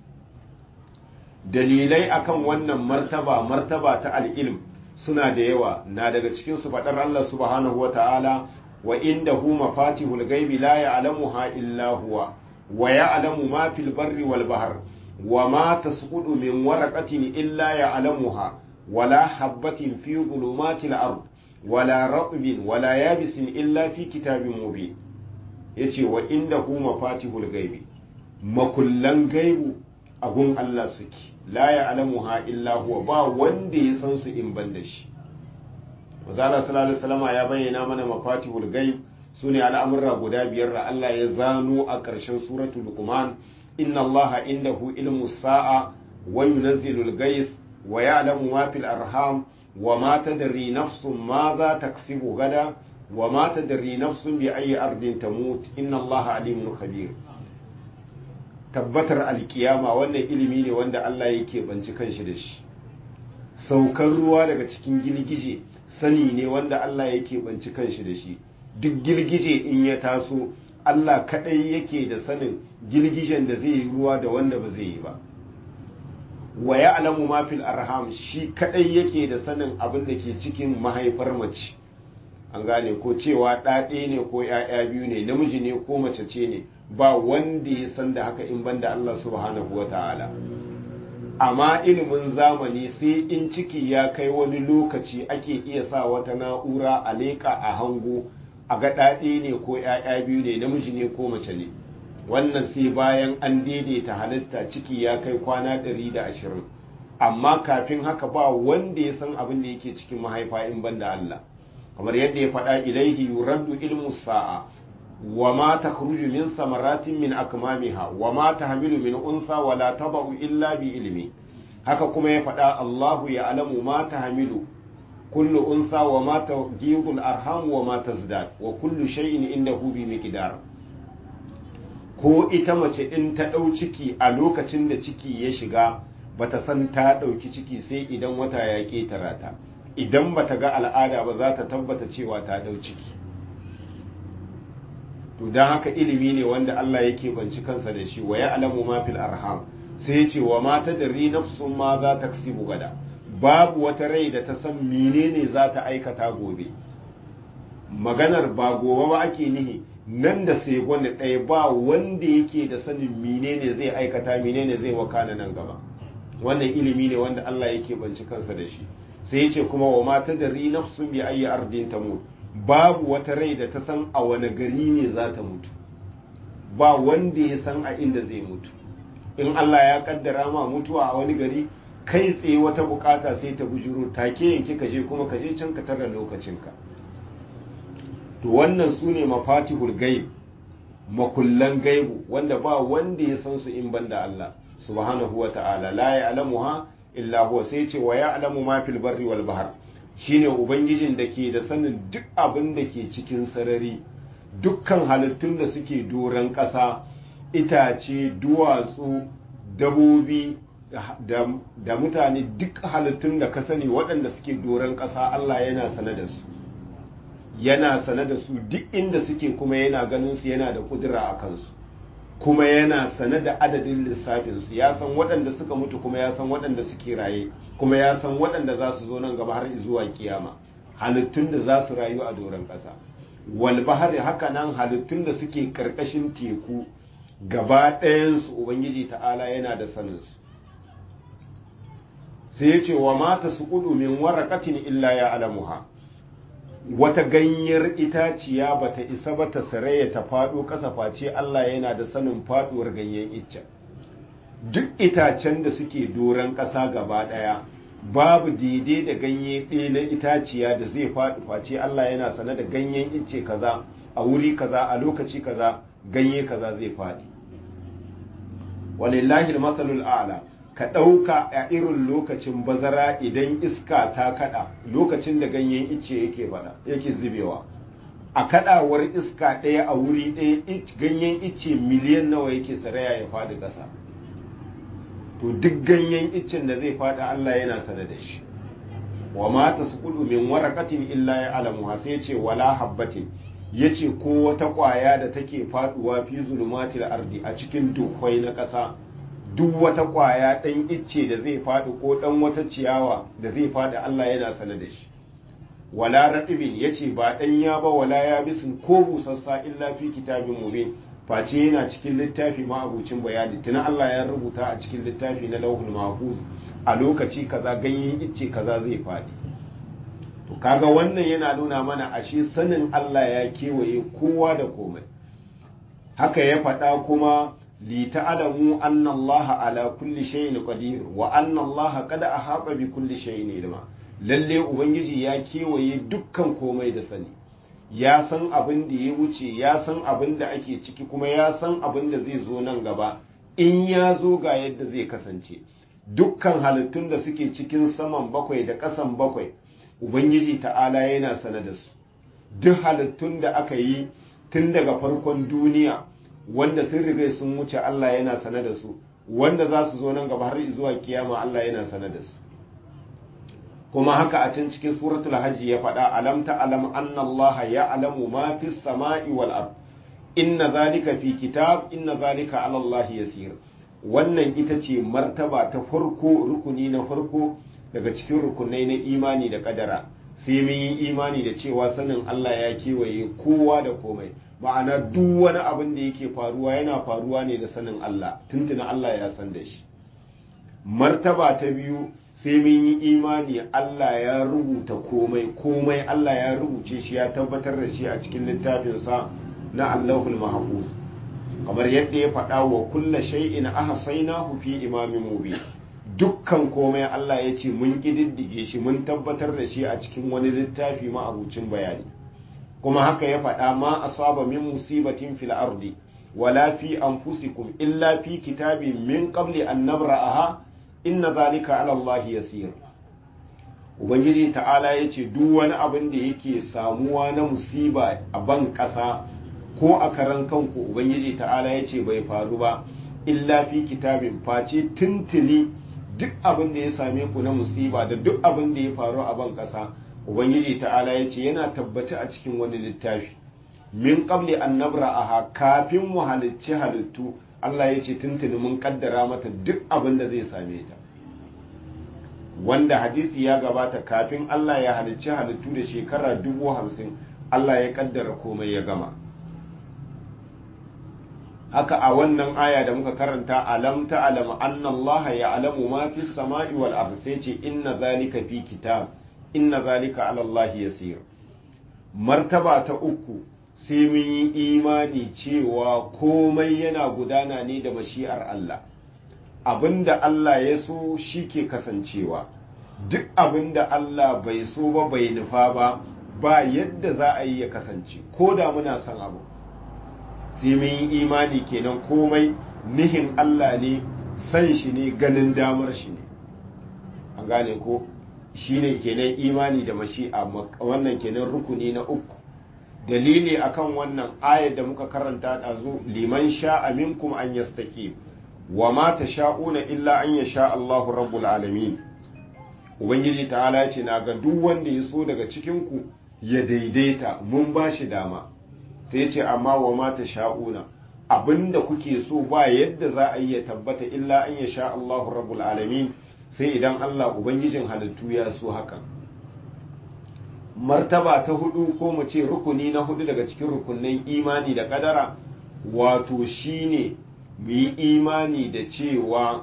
dalilai akan wannan martaba martaba ta al'ilm suna da yawa na daga cikin su faɗar Allah subhanahu wata'ala wa indahu mafatihul ghaibi la ya'lamuha illa huwa wa ya'lamu ma fil barri wal bahr wa ma tasqutu min waraqatin illa ya'lamuha wala habatin fi dhulumatil ard wala ratbin wala yabisin illa fi kitabin mubin yace wa indahu mafatihul ghaibi makullan gaibu agun Allah suke la ya'lamuha illa huwa ba wanda ya san su in ban da shi Mazala sallallahu alaihi wasallam ya bayyana mana mafatihul ghaib sune al'amurra guda biyar da Allah ya zano a ƙarshen suratul luqman inna Allah indahu ilmu sa'a wa yunazzilu al-ghayth wa ya'lamu ma fil arham wa ma tadri nafsun ma za taksibu gada wa ma tadri nafsun bi ayyi ardin tamut inna Allah alimun khabir tabbatar alkiyama wannan ilimi ne wanda Allah yake banci kanshi da shi saukar ruwa daga cikin girgije sani ne wanda Allah yake banci kanshi da shi duk girgije in ya taso Allah kadai yake da sanin girgijen da zai yi ruwa da wanda ba zai yi ba wa ya'lamu ma fil arham shi kadai yake da sanin abin da ke cikin mahaifar mace an gane ko cewa ɗaɗe ne ko ‘ya'ya biyu ne namiji ne ko mace ce ne ba wanda ya san da haka in banda Allah subhanahu wa ta'ala amma ilimin zamani sai in ciki ya kai wani lokaci ake iya sa wata na'ura a leƙa a hango a ga ɗaɗe ne ko ‘ya'ya biyu ne namiji ne ko mace ne wannan sai bayan an daidaita halitta ciki ya kai kwana ɗari da ashirin amma kafin haka ba wanda ya san abin da yake cikin mahaifa in banda Allah kamar yadda ya faɗa ilaihi yuraddu ilmu sa'a wa ma takhruju min samaratin min akmamiha wa ma tahmilu min unsa wa la tadau illa bi ilmi haka kuma ya faɗa Allahu ya alamu ma tahmilu kullu unsa wa ma tajidu al-arham wa ma tazdad wa kullu shay'in indahu bi miqdar ko ita mace in ta ɗau ciki a lokacin da ciki ya shiga bata san ta ɗauki ciki sai idan wata ya ƙetara ta idan bata ga al'ada ba za ta tabbata cewa ta ɗau ciki to don haka ilimi ne wanda Allah yake banci kansa da shi wa ya alamu ma fil arham sai ce wa mata da nafsun ma za ta gada babu wata rai da ta san menene za ta aikata gobe maganar ba gobe ba ake nihi nan da sai gwanda ɗaya ba wanda yake da sanin menene zai aikata menene zai wakana nan gaba wannan ilimi ne wanda Allah yake banci kansa da shi sai yace kuma wa mata da nafsun bi ayi ardin tamut babu wata rai da ta san a wani gari ne za ta mutu ba wanda ya san a inda zai mutu in Allah ya kaddara ma mutuwa a wani gari kai tsaye wata bukata sai ta bujuro take yanki ka je kuma ka je can ka tara lokacinka to wannan su ne mafatihul gaib makullan gaibu wanda ba wanda ya san su in banda Allah subhanahu wa ta'ala la ya'lamuha illa huwa sai ce wa ya'lamu ma fil barri wal bahr shine ubangijin da ke da sanin duk abin da ke cikin sarari dukkan halittun da suke doron ƙasa itace duwatsu dabobi da mutane duk halittun da ka sani waɗanda suke doron ƙasa Allah yana sane da su yana sane da su duk inda suke kuma yana ganin su yana da kudura a kansu kuma yana sane da adadin lissafinsu ya san waɗanda suka mutu kuma ya san waɗanda suke raye kuma ya san waɗanda za su zo nan gaba har zuwa kiyama halittun da za su rayu a doron ƙasa wal bahari haka nan halittun da suke ƙarƙashin teku gaba ɗayansu ubangiji ta'ala yana da saninsu sai ya ce wa mata su kudu min waraqatin illa ya alamuha wata ganyar itaciya bata isa ba ta saraya ta faɗo ƙasa face Allah yana da sanin faɗuwar ganyen iccen duk itacen da suke doron ƙasa gaba ɗaya babu daidai da ganye ɗaya na itaciya da zai faɗi face Allah yana sane da ganyen icce kaza a wuri kaza a lokaci kaza ganye kaza zai faɗi walillahi masalul a'la ka ɗauka a irin lokacin bazara idan iska ta kaɗa lokacin da ganyen icce yake bada yake zubewa a kaɗawar iska ɗaya a wuri ɗaya ganyen icce miliyan nawa yake saraya ya faɗi ƙasa to duk ganyen iccen da zai faɗi Allah yana sane da shi wa ma tasqudu min waraqatin illa ya alamu sai ce wala habbatin yace ko wata ƙwaya da take faɗuwa fi zulumatil ardi a cikin dukwai na ƙasa duk wata ƙwaya ɗan icce da zai faɗi ko ɗan wata ciyawa da zai faɗi Allah yana sane da shi wala raɗibin ya ce ba ɗan ya ba wala ya bisin ko busassa illa fi kitabin mubin face yana cikin littafi ma'abucin bayani tuna Allah ya rubuta a cikin littafi na lauhul mahfuz a lokaci kaza ganyen icce kaza zai faɗi to kaga wannan yana nuna mana ashe sanin Allah ya kewaye kowa da komai haka ya faɗa kuma لتعلموا أن الله على كل شيء قدير وأن الله قد أحاط بكل شيء علما lalle ubangiji ya kewaye dukkan komai da sani ya san abin da ya wuce ya san abin da ake ciki kuma ya san abin da zai zo nan gaba in ya zo ga yadda zai kasance dukkan halittun da suke cikin saman bakwai da ƙasan bakwai ubangiji ta'ala yana sane da su duk halittun da aka yi tun daga farkon duniya wanda sun riga sun wuce Allah yana sane da su wanda za su zo nan gaba har zuwa kiyama Allah yana sane da su kuma haka a can cikin suratul hajji ya faɗa alam ta alam anna Allah ya alamu ma fi sama'i wal ard inna zalika fi kitab inna zalika ala Allah yasir wannan ita ce martaba ta farko rukuni na farko daga cikin rukunai na imani da kadara sai mun yi imani da cewa sanin Allah ya kewaye kowa da komai ma'ana duk wani abin da yake faruwa yana faruwa ne da sanin Allah tuntuna Allah ya san da shi martaba ta biyu sai mun yi imani Allah ya rubuta komai komai Allah ya rubuce shi ya tabbatar da shi a cikin littafinsa na Allahul Mahfuz kamar yadda ya faɗa wa kulla shay'in ahsaynahu fi imamin mubin dukkan komai Allah ya ce mun ƙididdige shi mun tabbatar da shi a cikin wani littafi ma'abucin bayani kuma haka ya faɗa ma asaba min musibatin fil ardi wala fi anfusikum illa fi kitabin min qabli an nabra'aha inna zalika ala Allah yasir ubangiji ta'ala ya ce duk wani abin da yake samuwa na musiba a ban ƙasa ko a karan kanku ubangiji ta'ala ya ce bai faru ba illa fi kitabin face tuntuni duk abin da ya same ku na musiba da duk abin da ya faru a ban ƙasa ubangiji ta'ala ya ce yana tabbaci a cikin wani littafi min qabli an nabra'aha kafin mu halicci halittu Allah ya ce tuntuni mun kaddara mata duk abin da zai same ta wanda hadisi ya gabata kafin Allah ya halicci halittu da shekara dubu hamsin Allah ya kaddara komai ya gama haka a wannan aya da muka karanta alam ta'lam anna Allah ya'lamu ma fi samai wal ard sai ce inna zalika fi kitab inna zalika ala Allah yasir martaba ta uku sai mun yi imani cewa komai yana gudana ne da mashi'ar Allah abinda Allah ya so shi ke kasancewa duk abinda Allah bai so ba bai nufa ba ba yadda za a yi ya kasance ko da muna son abu sai mun yi imani kenan komai nihin Allah ne san shi ne ganin damar shi ne an gane ko shi ne kenan imani da mashi'a wannan kenan rukuni na uku dalili akan wannan ayar da muka karanta ɗazu liman sha'a minkum an yastaqim wa ma tasha'una illa an yasha Allahu rabbul alamin ubangiji ta'ala ce na ga duk wanda ya so daga cikin ku ya daidaita mun ba shi dama sai ce amma wa ma tasha'una abinda kuke so ba yadda za a yi ya tabbata illa an yasha Allahu rabbul alamin sai idan Allah ubangijin halittu ya so hakan martaba ta hudu ko mu ce rukuni na hudu daga cikin rukunin imani da kadara wato shine mu yi imani da cewa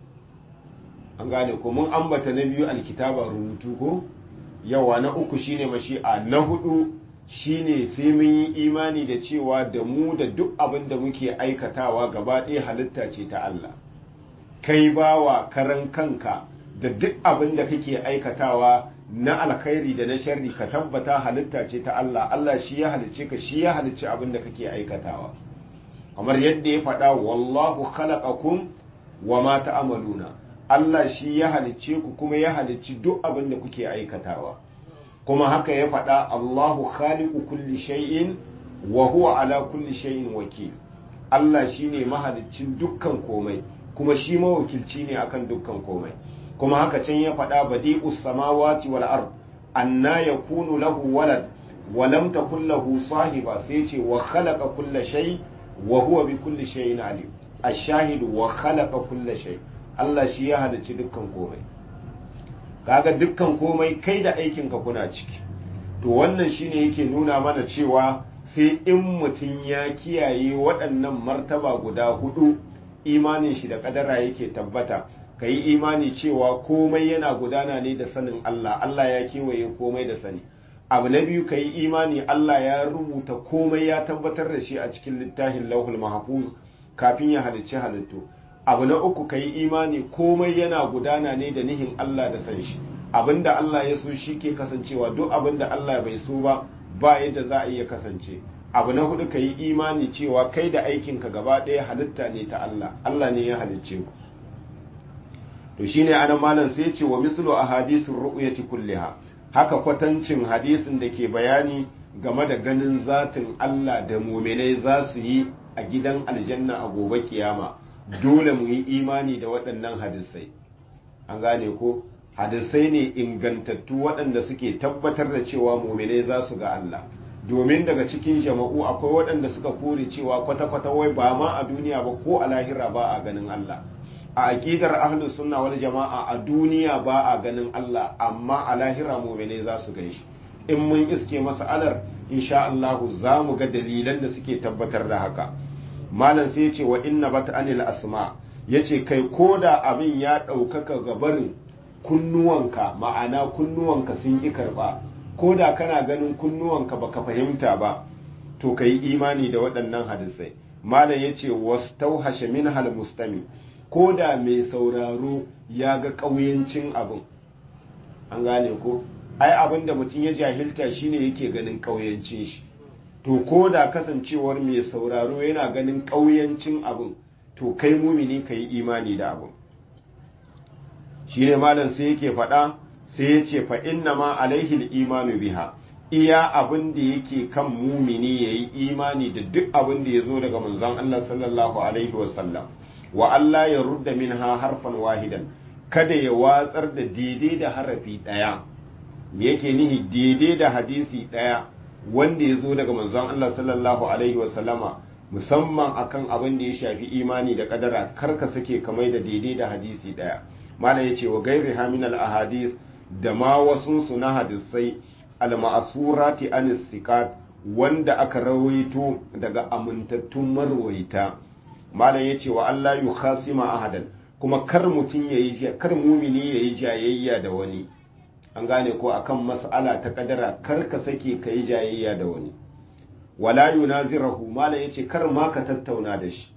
an gane ko mun ambata na biyu alkitaba rubutu ko yawa na uku shine mashi'a na hudu shine sai mun yi imani da cewa da mu da duk abin da muke aikatawa gaba ɗaya halitta ce ta Allah kai bawa karan kanka da duk abin da kake aikatawa na alkhairi da na sharri ka tabbata halitta ce ta Allah Allah shi ya halicce ka shi ya halicci abin da kake aikatawa kamar yadda ya faɗa wallahu khalaqakum wa ma ta'maluna Allah shi ya halicce ku kuma ya halicci duk abin da kuke aikatawa kuma haka ya faɗa Allahu khaliqu kulli shay'in wa huwa ala kulli shay'in wakil Allah shine mahaliccin dukkan komai kuma shi mawakilci ne akan dukkan komai kuma haka can ya faɗa badi'us samawati wal ard anna yakunu lahu walad wa lam takul lahu sahiba sai ce wa khalaqa kulla shay wa huwa bi kulli shay'in alim ash-shahid wa khalaqa kulla shay Allah shi ya halicci dukkan komai kaga dukkan komai kai da aikin ka kuna ciki to wannan shine yake nuna mana cewa sai in mutum ya kiyaye waɗannan martaba guda hudu imanin shi da kadara yake tabbata ka yi imani cewa komai yana gudana ne da sanin Allah Allah ya kewaye komai da sani abu na biyu ka yi imani Allah ya rubuta komai ya tabbatar da shi a cikin littafin lauhul mahfuz kafin ya halicci halittu abu na uku ka yi imani komai yana gudana ne da nihin Allah da san shi abinda Allah ya so shi ke kasancewa duk abinda Allah bai so ba ba yadda za a iya kasance abu na hudu ka yi imani cewa kai da aikinka gaba ɗaya halitta ne ta Allah Allah ne ya halicce ku to shine anan malam sai ce wa mislu ahadithur ru'yati kulliha haka kwatancin hadisin da ke bayani game da ganin zatin Allah da muminai za su yi a gidan aljanna a gobe kiyama dole mu yi imani da waɗannan hadisai an gane ko hadisai ne ingantattu waɗanda suke tabbatar da cewa muminai za su ga Allah domin daga cikin jama'u akwai waɗanda suka kore cewa kwata-kwata wai ba ma a duniya ba ko a lahira ba a ganin Allah a aƙidar ahlus sunna wal jama'a a duniya ba a ganin Allah amma a lahira mu'mine za su gan shi in mun iske mas'alar insha Allah za mu ga dalilan da suke tabbatar da haka malam sai yace wa inna bat anil asma yace kai koda abin ya ɗaukaka gabarin kunnuwanka ma'ana kunnuwanka sun ƙi karɓa ko da kana ganin kunnuwanka baka fahimta ba to ka yi imani da waɗannan hadisai malam ya ce wastauhashe min hal mustami ko da mai sauraro ya ga ƙauyancin abin an gane ko ai abin da mutum ya jahilta shine yake ganin ƙauyancin shi to ko da kasancewar mai sauraro yana ganin ƙauyancin abin to kai mumini ka yi imani da abin shi ne malam sai yake faɗa sai ya ce fa inna ma alaihi imanu biha iya abin da yake kan mumini ya yi imani da duk abin da ya zo daga manzon Allah sallallahu alaihi wasallam wa Allah ya rudda minha harfan wahidan kada ya watsar da daidai da harafi ɗaya yake nihi daidai da hadisi ɗaya wanda ya zo daga manzon Allah sallallahu alaihi wasallama musamman akan abin da ya shafi imani da kadara karka sake kamai da daidai da hadisi ɗaya malam ya ce wa gairi haminal ahadis da ma wasunsu na hadisai al-ma'asurati an sikat wanda aka rawaito daga amintattun marwaita malam yace wa Allah yu khasima ahadan kuma kar mutum yayi kar mumini yayi jayayya da wani an gane ko akan mas'ala ta kadara kar ka sake kai jayayya da wani wala yunazirahu malam yace kar ma ka tattauna da shi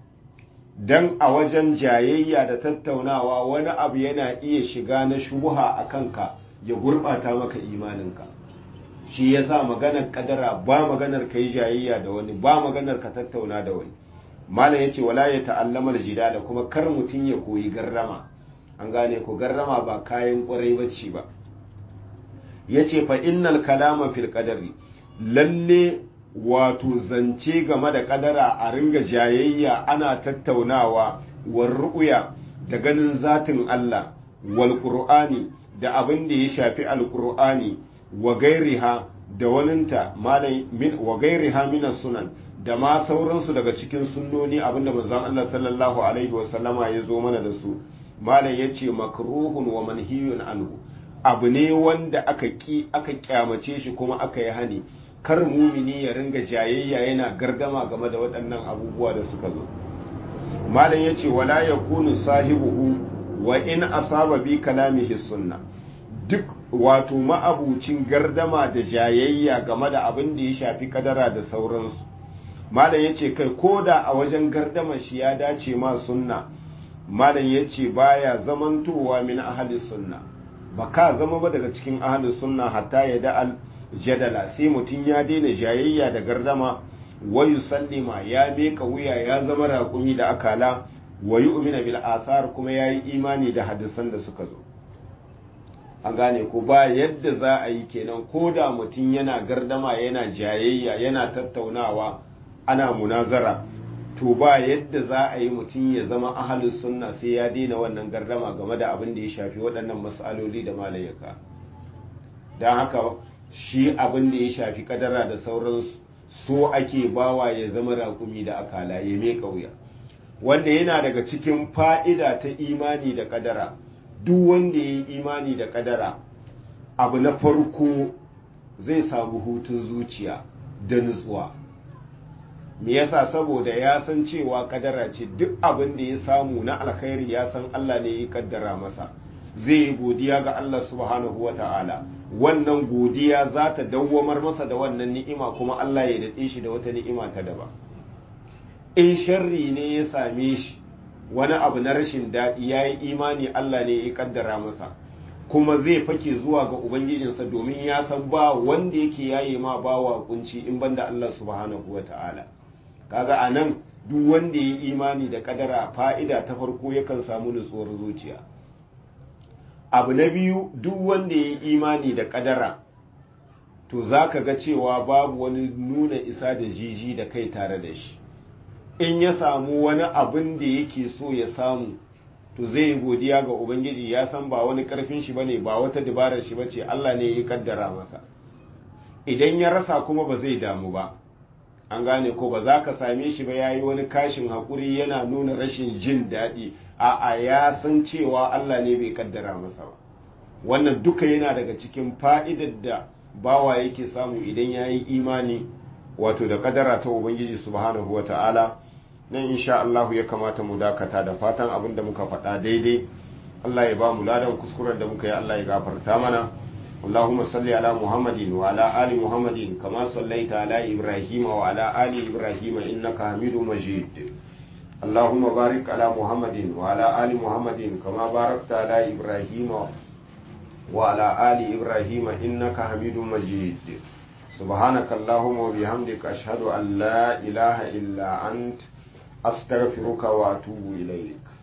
dan a wajen jayayya da tattaunawa wani abu yana iya shiga na shubuha a kanka ya gurɓata maka imaninka shi ya sa maganar kadara ba maganar ka yi jayayya da wani ba maganar ka tattauna da wani malam ya ce wala ya ta'allamar jida da kuma kar mutum ya koyi garrama an gane ko garrama ba kayan kwarai bacci ba ya ce fa innal kalama fil qadari lalle wato zance game da kadara a ringa jayayya ana tattaunawa war ru'ya da ganin zatin Allah wal qur'ani da abin da ya shafi alkur'ani wa gairiha da waninta min wa gairiha min sunan da ma sauransu daga cikin sunnoni abinda manzon Allah sallallahu alaihi wa sallama ya zo mana da su malam yace makruhun wa manhiyun anhu abu ne wanda aka ki aka kyamace shi kuma aka yi hani kar mumini ya ringa jayayya yana gardama game da waɗannan abubuwa da suka zo malam yace wala yakunu sahibuhu wa in asaba bi kalamihi sunna duk wato ma'abucin gardama da jayayya game da abin da ya shafi kadara da sauransu malam ya ce kai ko da a wajen gardama shi ya dace ma sunna malam ya ce baya zamantowa min ahli sunna ba ka zama ba daga cikin ahli sunna hatta ya da al jadala sai mutum ya daina jayayya da gardama wayu sallima ya meka wuya ya zama raƙumi da akala wa yu'mina bil asar kuma yayi imani da hadisan da suka zo an gane ko ba yadda za a yi kenan ko da mutum yana gardama yana jayayya yana tattaunawa ana munazara to ba yadda za a yi mutum ya zama ahalin sunna sai ya daina wannan gardama game da abin da ya shafi waɗannan matsaloli da malayaka don haka shi abin da ya shafi kadara da sauransu so ake bawa ya zama raƙumi da akala ya mai wuya wanda yana daga cikin fa'ida ta imani da kadara duk wanda ya yi imani da kadara abu na farko zai samu hutun zuciya da nutsuwa me yasa saboda ya san cewa kadara ce duk abin da ya samu na alkhairi ya san Allah ne ya kaddara masa zai yi godiya ga Allah subhanahu wa ta'ala wannan godiya za ta dawwamar masa da wannan ni'ima kuma Allah ya daɗe shi da wata ni'ima ta daba in sharri ne ya same shi wani abu na rashin daɗi ya yi imani Allah ne ya kaddara masa kuma zai fake zuwa ga ubangijinsa domin ya san ba wanda yake yaye ma ba wa kunci in banda Allah subhanahu wa ta'ala kaga a nan duk wanda ya yi imani da kadara fa'ida ta farko yakan samu nutsuwar zuciya abu na biyu duk wanda ya yi imani da kadara to za ka ga cewa babu wani nuna isa da jiji da kai tare da shi in ya samu wani abin da yake so ya samu to zai yi godiya ga ubangiji ya san ba wani karfin shi bane ba wata dabarar shi bace Allah ne ya kaddara masa idan ya rasa kuma ba zai damu ba an gane ko ba za ka same shi ba yayi wani kashin hakuri yana nuna rashin jin daɗi a'a ya san cewa Allah ne bai kaddara masa ba wannan duka yana daga cikin fa'idar da bawa yake samu idan ya yi imani wato da kadara ta ubangiji subhanahu wa ta'ala nan insha Allahu ya kamata mu dakata da fatan abin da muka faɗa daidai Allah ya ba mu ladan kuskuren da muka yi Allah ya gafarta mana اللهم صل على محمد وعلى آل محمد كما صليت على إبراهيم وعلى آل إبراهيم إنك حميد مجيد اللهم بارك على محمد وعلى آل محمد كما باركت على إبراهيم وعلى آل إبراهيم إنك حميد مجيد سبحانك اللهم وبحمدك أشهد أن لا إله إلا أنت أستغفرك وأتوب إليك